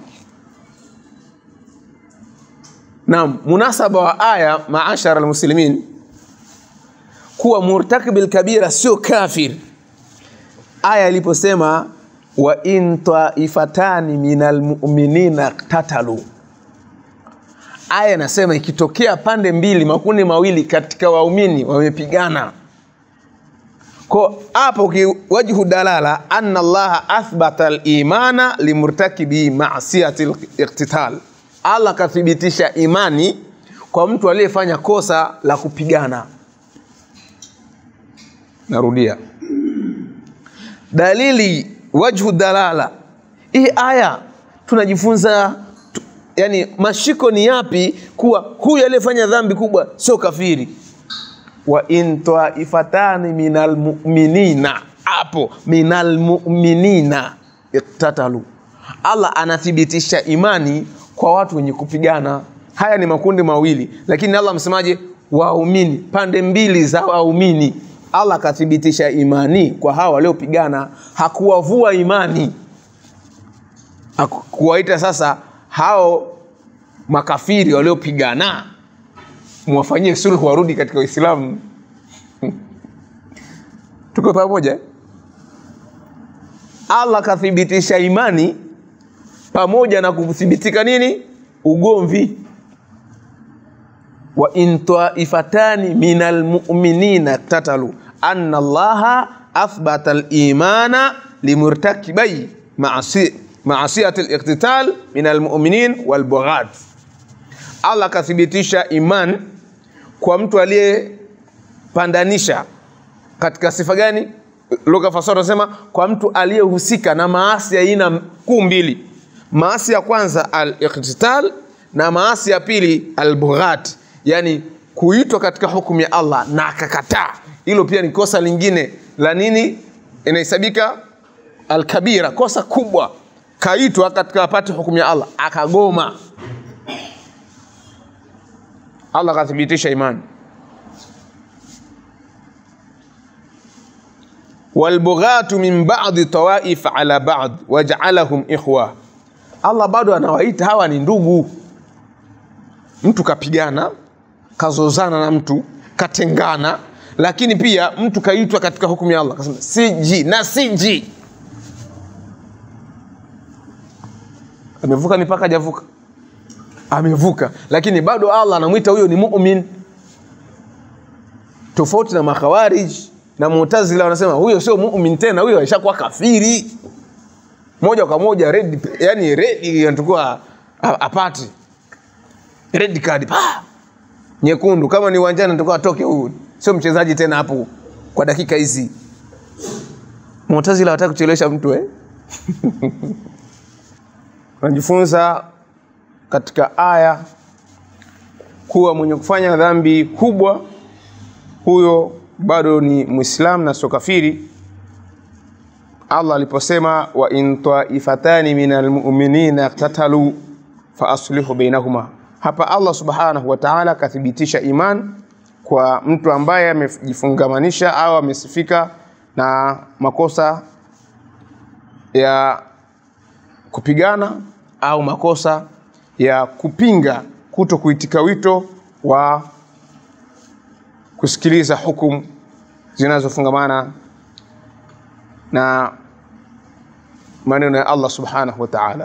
Naam, munasaba wa aya maashara almuslimin kuwa murtakib alkabira sio kafir. Aya iliposema wa in taifatani minal mu'minina tatalu, aya inasema ikitokea pande mbili, makundi mawili katika waumini wamepigana ko hapo ki- wajhu dalala anna allaha athbata al-imana limurtakibi ma'siyati al-iqtital allah kathibitisha imani kwa mtu aliyefanya kosa la kupigana narudia dalili wajhu dalala hii aya tunajifunza tu, yani mashiko ni yapi kuwa huyu aliyefanya dhambi kubwa sio kafiri wa in taifatani minal mu'minina hapo minal mu'minina iktatalu allah anathibitisha imani kwa watu wenye kupigana haya ni makundi mawili lakini allah amesemaje waumini pande mbili za waumini allah akathibitisha imani kwa hawa waliopigana hakuwavua imani Haku- kuwaita sasa hao makafiri waliopigana mwafanyie sulhu warudi katika uislamu tuko pamoja allah kathibitisha imani pamoja na kuthibitika nini ugomvi wa in taifatani min almuminina tatalu anna allaha athbata limana limurtakibai maasi- maasiyati liqtital min almuminin walbughat allah akathibitisha iman kwa mtu aliyepandanisha katika sifa gani lugha fasara anasema kwa mtu aliyehusika na maasi ya aina kuu mbili maasi ya kwanza al-iqtital na maasi ya pili al-bughat yani kuitwa katika hukumu ya Allah na akakataa hilo pia ni kosa lingine la nini inahesabika al-kabira kosa kubwa kaitwa katika apate hukumu ya Allah akagoma Allah akathibitisha imani walbughatu min ba'di tawaif ala ba'd waj'alahum ikhwa Allah bado anawaita hawa ni ndugu mtu kapigana kazozana na mtu katengana lakini pia mtu kaitwa katika hukumu ya Allah kasema siji na siji amevuka mipaka hajavuka amevuka lakini bado Allah anamwita huyo ni mu'min tofauti na makhawarij na mu'tazila wanasema huyo sio mu'min tena huyo aishakuwa kafiri moja kwa moja red, yani red anatakuwa a- apate red card pa nyekundu. Kama ni uwanjani anatakuwa atoke huyu, sio mchezaji tena hapo kwa dakika hizi. Mu'tazila hawataka kuchelewesha mtu eh? Tunajifunza katika aya kuwa mwenye kufanya dhambi kubwa huyo bado ni Muislam na sio kafiri. Allah aliposema wa in taifatani minal mu'minina iqtatalu fa aslihu bainahuma, hapa Allah subhanahu wa ta'ala akathibitisha iman kwa mtu ambaye amejifungamanisha au amesifika na makosa ya kupigana au makosa ya kupinga kuto kuitika wito wa kusikiliza hukumu zinazofungamana na maneno ya Allah subhanahu wa ta'ala.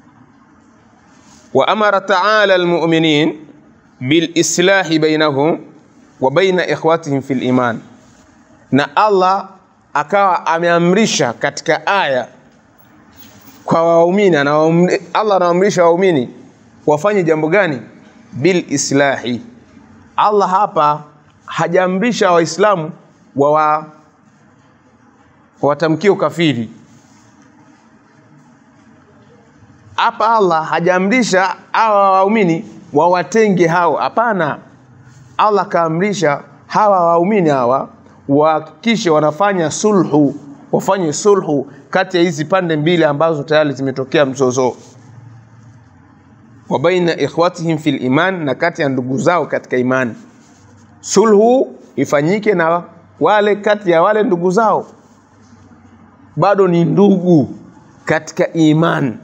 Wa amara ta'ala almu'minin bil islahi bainahum wa baina ikhwatihim fil iman, na Allah akawa ameamrisha katika aya kwa waumini, anawaamri- Allah anawaamrisha waumini wafanye jambo gani? Bil islahi. Allah hapa hajaamrisha Waislamu wawa watamkie ukafiri. Hapa Allah hajaamrisha hawa waumini wawatenge hao, hapana. Allah kaamrisha hawa waumini hawa wahakikishe wanafanya sulhu, wafanye sulhu kati ya hizi pande mbili ambazo tayari zimetokea mzozo wa baina ikhwatihim fil iman, na kati ya ndugu zao katika imani. Sulhu ifanyike na wale kati ya wale ndugu zao, bado ni ndugu katika imani.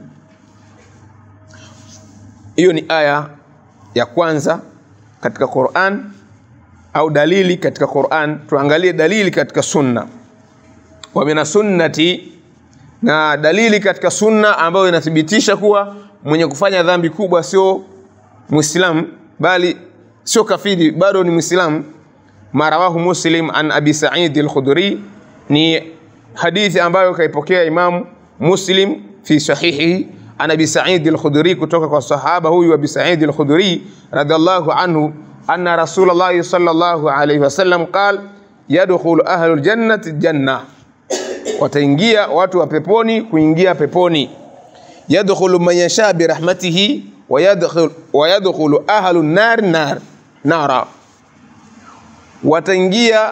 Hiyo ni aya ya kwanza katika Qur'an au dalili katika Qur'an. Tuangalie dalili katika sunna. Wa mina sunnati, na dalili katika sunna ambayo inathibitisha kuwa mwenye kufanya dhambi kubwa sio Muislamu bali sio kafiri, bado ni Muislamu. Marawahu Muslim an Abi Sa'id al-Khudri, ni hadithi ambayo kaipokea Imamu Muslim fi sahihihi an Abi Sa'id al-Khudri, kutoka kwa sahaba huyu Abi Sa'id al-Khudri radhiallahu anhu anna Rasulullah sallallahu alayhi wasallam qala yadkhulu ahlul jannati janna, wataingia watu wa peponi kuingia peponi. Yadkhulu man yasha bi rahmatihi wa yadkhulu wa yadkhulu ahlu nar nar nara, wataingia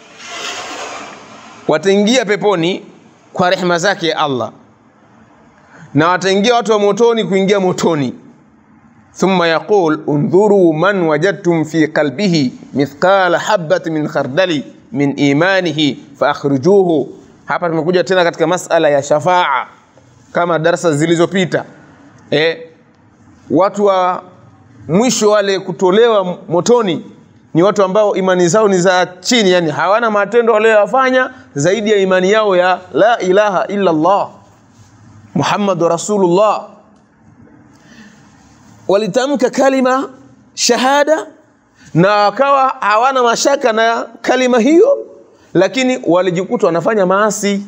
wataingia peponi kwa rehema zake ya Allah na wataingia watu wa motoni kuingia motoni. Thumma yaqul undhuru man wajadtum fi qalbihi mithqala habati min khardali min imanihi faakhrijuhu. Hapa tumekuja tena katika masala ya shafaa kama darasa zilizopita. Eh, watu wa mwisho wale kutolewa motoni ni watu ambao imani zao ni za chini, yani hawana matendo walioyafanya zaidi ya imani yao ya la ilaha illa Allah Muhammadu Rasulullah. Walitamka kalima shahada na wakawa hawana mashaka na kalima hiyo, lakini walijikuta wanafanya maasi.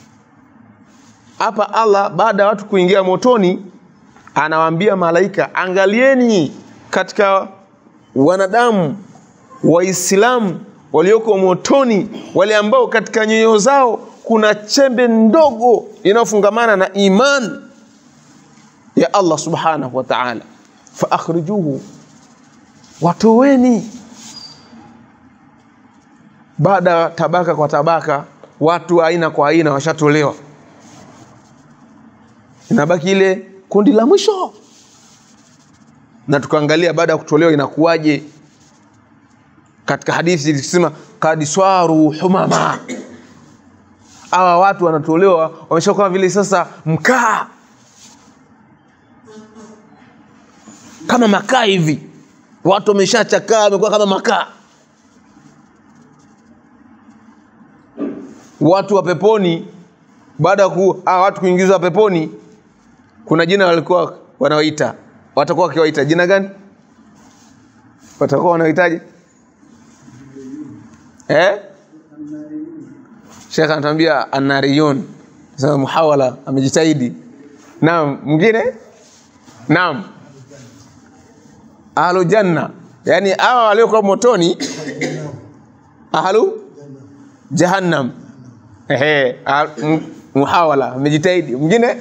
Hapa Allah baada ya watu kuingia motoni, anawaambia malaika, angalieni katika wanadamu Waislamu walioko motoni, wale ambao katika nyoyo zao kuna chembe ndogo inayofungamana na iman ya Allah subhanahu wa ta'ala, fa akhrijuhu, watoweni. Baada ya tabaka kwa tabaka, watu aina kwa aina washatolewa, inabaki ile kundi la mwisho, na tukaangalia baada ya kutolewa inakuwaje. Katika hadithi ilisema kad swaru humama hawa watu wanatolewa wamesha kama vile sasa mkaa kama makaa hivi, watu wameshachakaa, wamekuwa kama makaa. Watu wa peponi, baada ya ku hawa watu kuingizwa peponi, kuna jina walikuwa wanaoita, watakuwa wakiwaita jina gani? Watakuwa wanaoitaje eh? Shekh anatuambia anariyun, sema muhawala amejitahidi naam mwingine naam ahlu janna yani hawa waliokuwa motoni ahlu jahannam ehe ah, m- muhawala amejitahidi mwingine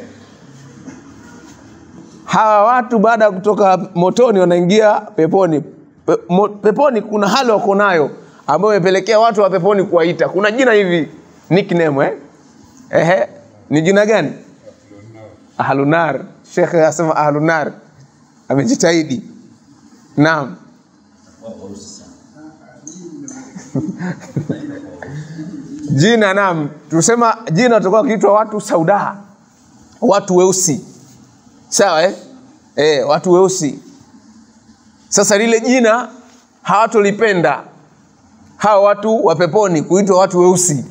hawa watu baada ya kutoka motoni wanaingia peponi Pe, mo, peponi kuna hali wako nayo ambayo imepelekea watu wa peponi kuwaita kuna jina hivi nickname eh? Ehe, ni jina gani ahlunar shekhe asema ahlunar amejitahidi naam jina naam tusema jina tutakuwa kiitwa watu saudaa watu weusi sawa eh? Eh, watu weusi sasa lile jina hawatolipenda hawa watu wa peponi kuitwa watu weusi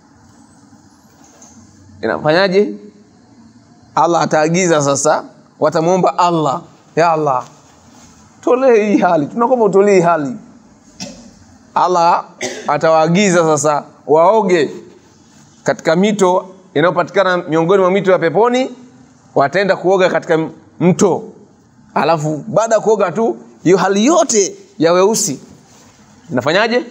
inafanyaje allah ataagiza sasa watamwomba allah ya allah tolee hii hali tunakomba utolee hii hali allah atawaagiza sasa waoge katika mito inayopatikana miongoni mwa mito ya peponi wataenda kuoga katika mto alafu baada ya kuoga tu hiyo hali yote ya weusi inafanyaje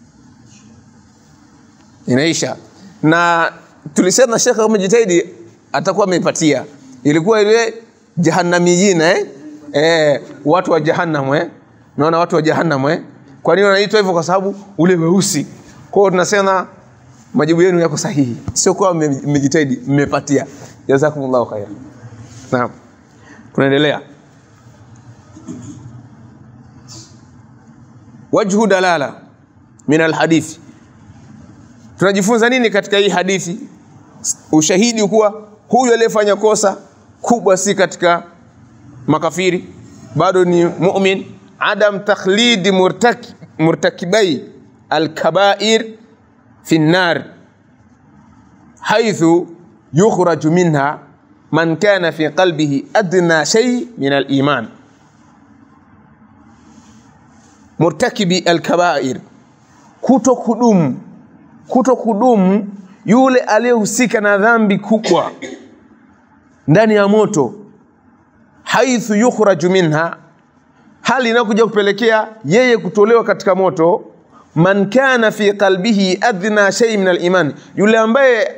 inaisha na tulisema shekhe umejitahidi atakuwa ameipatia ilikuwa ile jahannamiyina eh? Eh, watu wa jahannam eh? naona watu wa jahannam eh? kwa nini wanaitwa hivyo kwa sababu ule weusi kwao tunasema majibu yenu yako sahihi sio kuwa mme- mmejitahidi mmepatia jazakumullahu khair naam tunaendelea wajhu dalala min alhadithi tunajifunza nini katika hii hadithi ushahidi kuwa huyu aliyefanya kosa kubwa si katika makafiri bado ni mumin adam takhlidi murtaki, murtakibai alkabair fi nnar haithu yukhraju minha man kana fi qalbihi adna shay min aliman murtakibi alkabair kuto kudumu kuto kudumu yule aliyehusika na dhambi kubwa ndani ya moto haithu yukhraju minha hali inayokuja kupelekea yeye kutolewa katika moto man kana fi qalbihi adna shay min aliman yule ambaye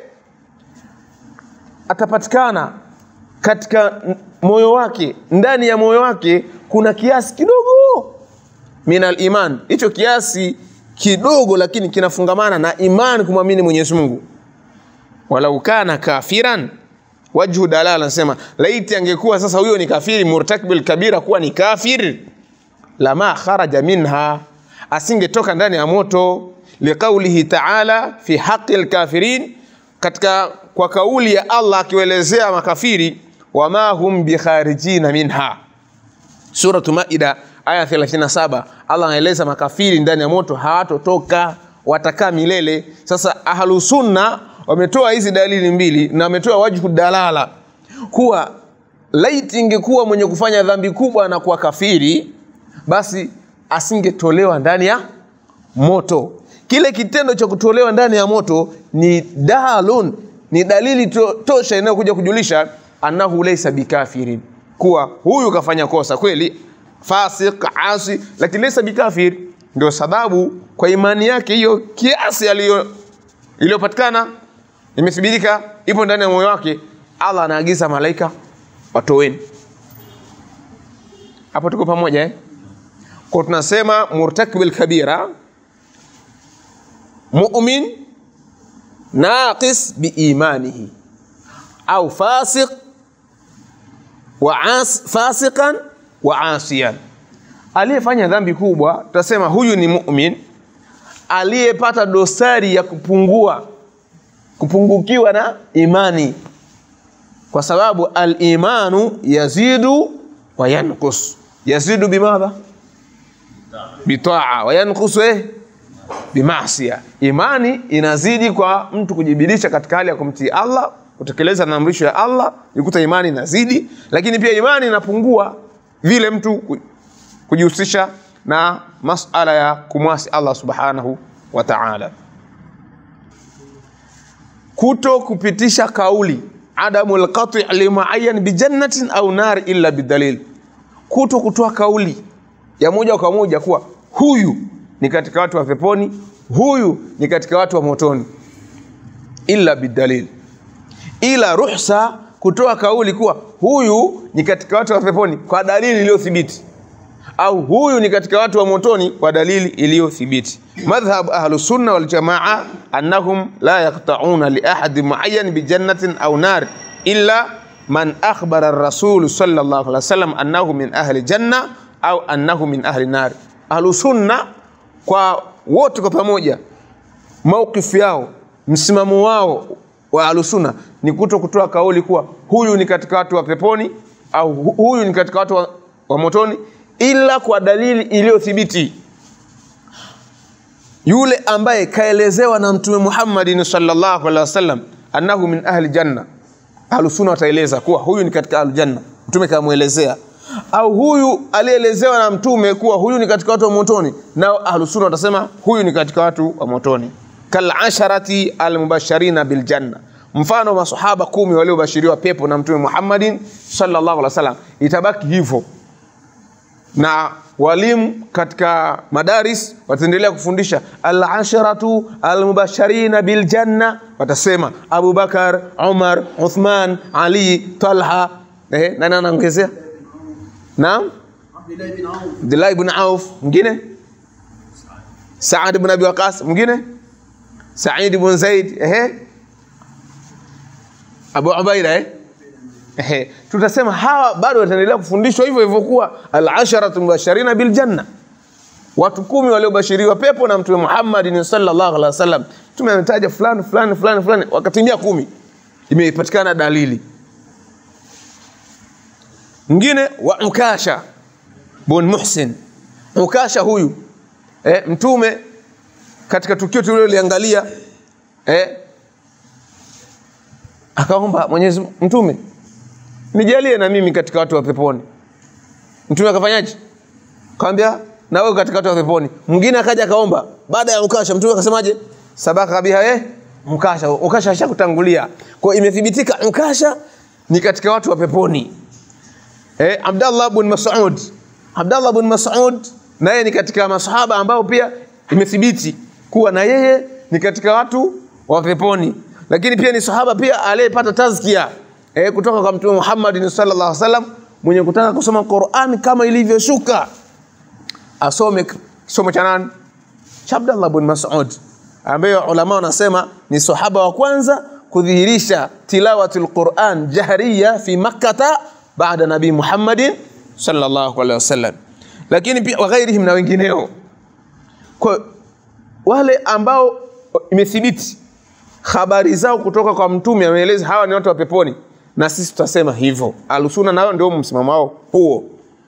atapatikana katika n- moyo wake ndani ya moyo wake kuna kiasi kidogo min aliman hicho kiasi kidogo lakini kinafungamana na imani kumwamini mwenyezi mungu walau kana kafiran wajhu dalala anasema laiti angekuwa sasa huyo ni kafiri murtakbil kabira kuwa ni kafir lama kharaja minha asingetoka ndani ya moto liqaulihi taala fi haqi lkafirin katika kwa kauli ya allah akiwaelezea makafiri wama hum bikharijina minha suratu maida aya 37 allah anaeleza makafiri ndani ya moto hawatotoka watakaa milele sasa ahlusunna wametoa hizi dalili mbili na wametoa wajhu dalala kuwa laiti ingekuwa mwenye kufanya dhambi kubwa na kuwa kafiri basi asingetolewa ndani ya moto kile kitendo cha kutolewa ndani ya moto ni dalun ni dalili to, tosha inayokuja kujulisha annahu laisa bikafirin kuwa huyu kafanya kosa kweli fasik asi lakini laisa bikafir ndio sababu kwa imani yake hiyo kiasi aliyo iliyopatikana imethibitika ipo ndani ya moyo wake allah anaagiza malaika watoweni hapo tuko pamoja eh? kwa tunasema murtakibil kabira mumin naqis biimanihi au fasiq wa as, fasiqan wa asiyan aliyefanya dhambi kubwa tutasema huyu ni mumin aliyepata dosari ya kupungua kupungukiwa na imani kwa sababu alimanu yazidu wa yankus yazidu bimadha bitaa wa yankusu eh bimasia imani inazidi kwa mtu kujibidisha katika hali ya kumtii allah kutekeleza maamrisho ya allah ikuta imani inazidi lakini pia imani inapungua vile mtu ku- kujihusisha na masala ya kumwasi allah subhanahu wa taala kuto kupitisha kauli adamu lqati limuayan bijannatin au nar illa bidalil kuto kutoa kauli ya moja kwa moja kuwa huyu ni katika watu wa peponi huyu ni katika watu wa motoni illa bidalil ila ruhsa kutoa kauli kuwa huyu ni katika watu wa peponi kwa dalili iliyothibiti au huyu ni katika watu wa motoni kwa dalili iliyothibiti madhhab ahlu sunna wal jamaa annahum la yaqta'una li ahadi muayyan bi jannatin aw nar illa man akhbara ar-rasul sallallahu alaihi wasallam annahu min ahli janna au annahu min ahli nar ahlu sunna kwa wote kwa pamoja maukifu yao msimamo wao wa ahlusunna ni kuto kutoa kauli kuwa huyu ni katika watu wa peponi au hu- huyu ni katika watu wa, wa motoni ila kwa dalili iliyothibiti yule ambaye kaelezewa na mtume muhammadin sallallahu alaihi wasallam annahu min ahli janna ahlusunna wataeleza kuwa huyu ni katika ahli janna mtume kamwelezea au huyu alielezewa na mtume kuwa huyu ni katika watu wa motoni nao ahlusunna watasema huyu ni katika watu wa motoni kalasharati almubashirina biljanna mfano masahaba kumi waliobashiriwa pepo na mtume muhammadin sallallahu alaihi wasallam itabaki hivyo na walimu katika madaris wataendelea kufundisha alasharatu almubashirina biljanna watasema abubakar umar uthman ali talha eh, nani anaongezea naam abdullah ibn auf mwingine saad ibn abi waqas mwingine said ibn zaid ehe abu ubaida eh Ehe, tutasema hawa bado wataendelea kufundishwa hivyo hivyo kuwa alasharatu mubashirina biljanna watu kumi waliobashiriwa pepo na mtume muhammadin sallallahu alaihi wasallam mtume ametaja fulani fulani fulani fulani wakatimia kumi imepatikana dalili mwingine wa ukasha bun muhsin ukasha huyu eh, mtume katika tukio tuliloliangalia eh, akaomba mwenyezi mtume nijalie na mimi katika watu wa peponi mtume akafanyaje kawambia na wewe katika watu wa peponi mwingine akaja akaomba baada ya mkasha mtume akasemaje sabaka biha eh mkasha mkasha ashakutangulia kwa hiyo imethibitika mkasha ni katika watu wa peponi eh, Abdallah bin Mas'ud Abdallah bin Mas'ud naye ni katika masahaba ambao pia imethibiti kuwa na yeye ni katika watu wa peponi lakini pia ni sahaba pia aliyepata tazkia eh, kutoka kwa mtume Muhammad sallallahu alaihi wasallam mwenye kutaka kusoma Qur'an kama ilivyoshuka asome kisomo cha nani cha Abdallah bin Mas'ud ambaye ulama wanasema ni sahaba wa kwanza kudhihirisha tilawatul Qur'an jahriya fi Makkah baada nabii Muhammadin sallallahu alaihi wasallam lakini pia waghairihim na wengineo kwa wale ambao imethibiti habari zao kutoka kwa mtume ameeleza hawa ni watu wa peponi na sisi tutasema hivyo alusuna nao ndio msimamo wao huo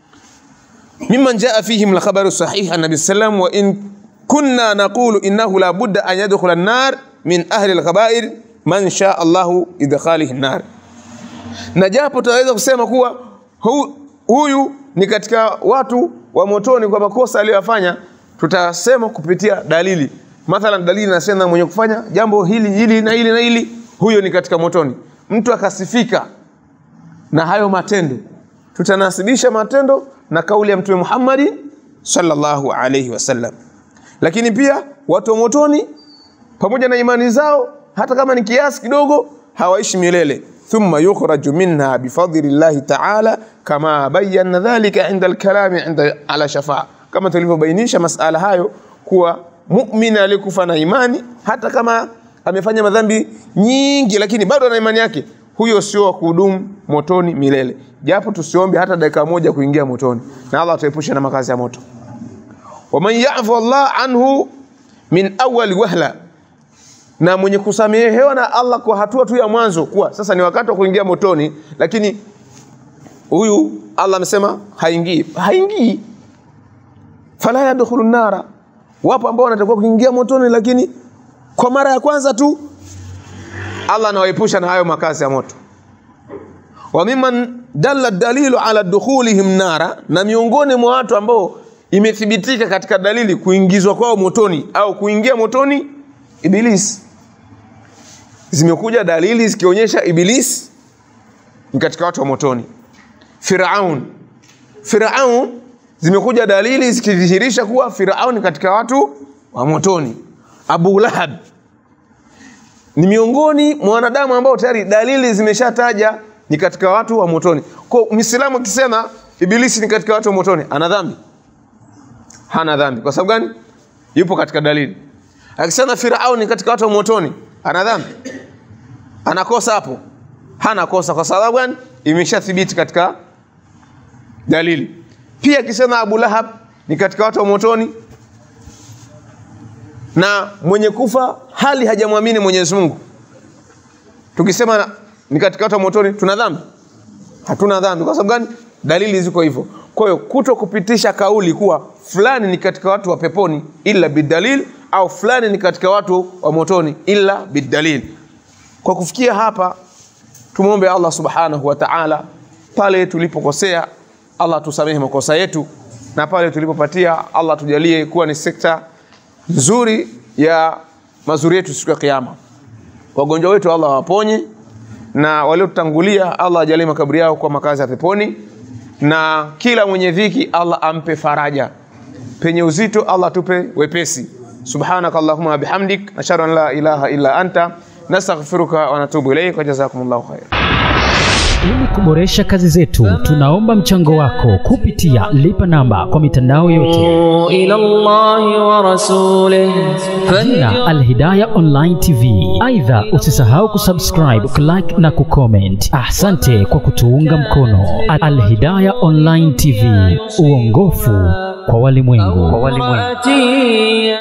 mimman jaa fihim lkhabaru sahih an nabi sallam wa in kunna naqulu innahu la budda an yadkhula an-nar min ahli al-khaba'ir man shaa Allahu idkhalihi an-nar na japo tunaweza kusema kuwa hu, huyu ni katika watu wa motoni kwa makosa aliyofanya tutasema kupitia dalili mathalan dalili nasema mwenye kufanya jambo hili hili na hili na hili huyo ni katika motoni mtu akasifika na hayo matendo tutanasibisha matendo na kauli ya mtume Muhammad sallallahu alayhi wasallam lakini pia watu wa motoni pamoja na imani zao hata kama ni kiasi kidogo hawaishi milele thumma yukhraju minha bifadli llahi ta'ala kama bayyana dhalika inda alkalami inda ala shafa kama tulivyobainisha masala hayo kuwa muumini aliyekufa na imani hata kama amefanya madhambi nyingi lakini bado ana imani yake huyo sio wa kuhudumu motoni milele japo tusiombe hata dakika moja kuingia motoni na Allah atuepushe na makazi ya moto waman yafu Allah anhu min awwal wahla na mwenye kusamehewa na Allah kwa hatua tu ya mwanzo kuwa sasa ni wakati wa kuingia motoni lakini huyu Allah amesema haingii haingii fala yadkhulu nara wapo ambao wanatakiwa kuingia motoni lakini kwa mara ya kwanza tu Allah anawaepusha na hayo makazi ya moto wa mimman dalla dalilu ala dukhulihim nara na miongoni mwa watu ambao imethibitika katika dalili kuingizwa kwao motoni au kuingia motoni iblis zimekuja dalili zikionyesha Iblis ni katika watu wa motoni. Firaun, Firaun zimekuja dalili zikidhihirisha kuwa Firaun ni katika watu wa motoni. Abu Lahab ni miongoni mwa wanadamu ambao tayari dalili zimeshataja ni katika watu wa motoni. Kwa Muislamu akisema Ibilisi ni katika watu wa motoni, ana dhambi? Hana dhambi. Kwa sababu gani? Yupo katika dalili. Akisema Firaun ni katika watu wa motoni, ana dhambi? Anakosa hapo? Hana kosa. Kwa sababu gani? Imeshathibiti katika dalili. Pia akisema Abu Lahab ni katika watu wa motoni, na mwenye kufa hali hajamwamini Mwenyezi Mungu, tukisema ni katika watu wa motoni, tuna dhambi? Hatuna dhambi. Kwa sababu gani? Dalili ziko hivyo. Kwa hiyo kuto kupitisha kauli kuwa fulani ni katika watu wa peponi illa bidalil, au fulani ni katika watu wa motoni illa bidalil. Kwa kufikia hapa, tumwombe Allah subhanahu wa ta'ala, pale tulipokosea Allah tusamehe makosa yetu, na pale tulipopatia Allah tujalie kuwa ni sekta nzuri ya mazuri yetu siku ya Kiyama. Wagonjwa wetu Allah waponye, na waliotutangulia Allah ajalie makaburi yao kwa makazi ya peponi, na kila mwenye dhiki Allah ampe faraja, penye uzito Allah tupe wepesi. Subhanaka Allahumma wa bihamdik nashhadu an la ilaha illa anta nastaghfiruka wa natubu ilayk wa jazakumullahu khair. Ili kuboresha kazi zetu, tunaomba mchango wako kupitia lipa namba kwa mitandao yote, إلى الله ورسوله jina Alhidaya Online TV. Aidha, usisahau kusubscribe, kulike na kucomment. Asante kwa kutuunga mkono. Alhidaya Online TV, uongofu kwa walimwengu. فاتي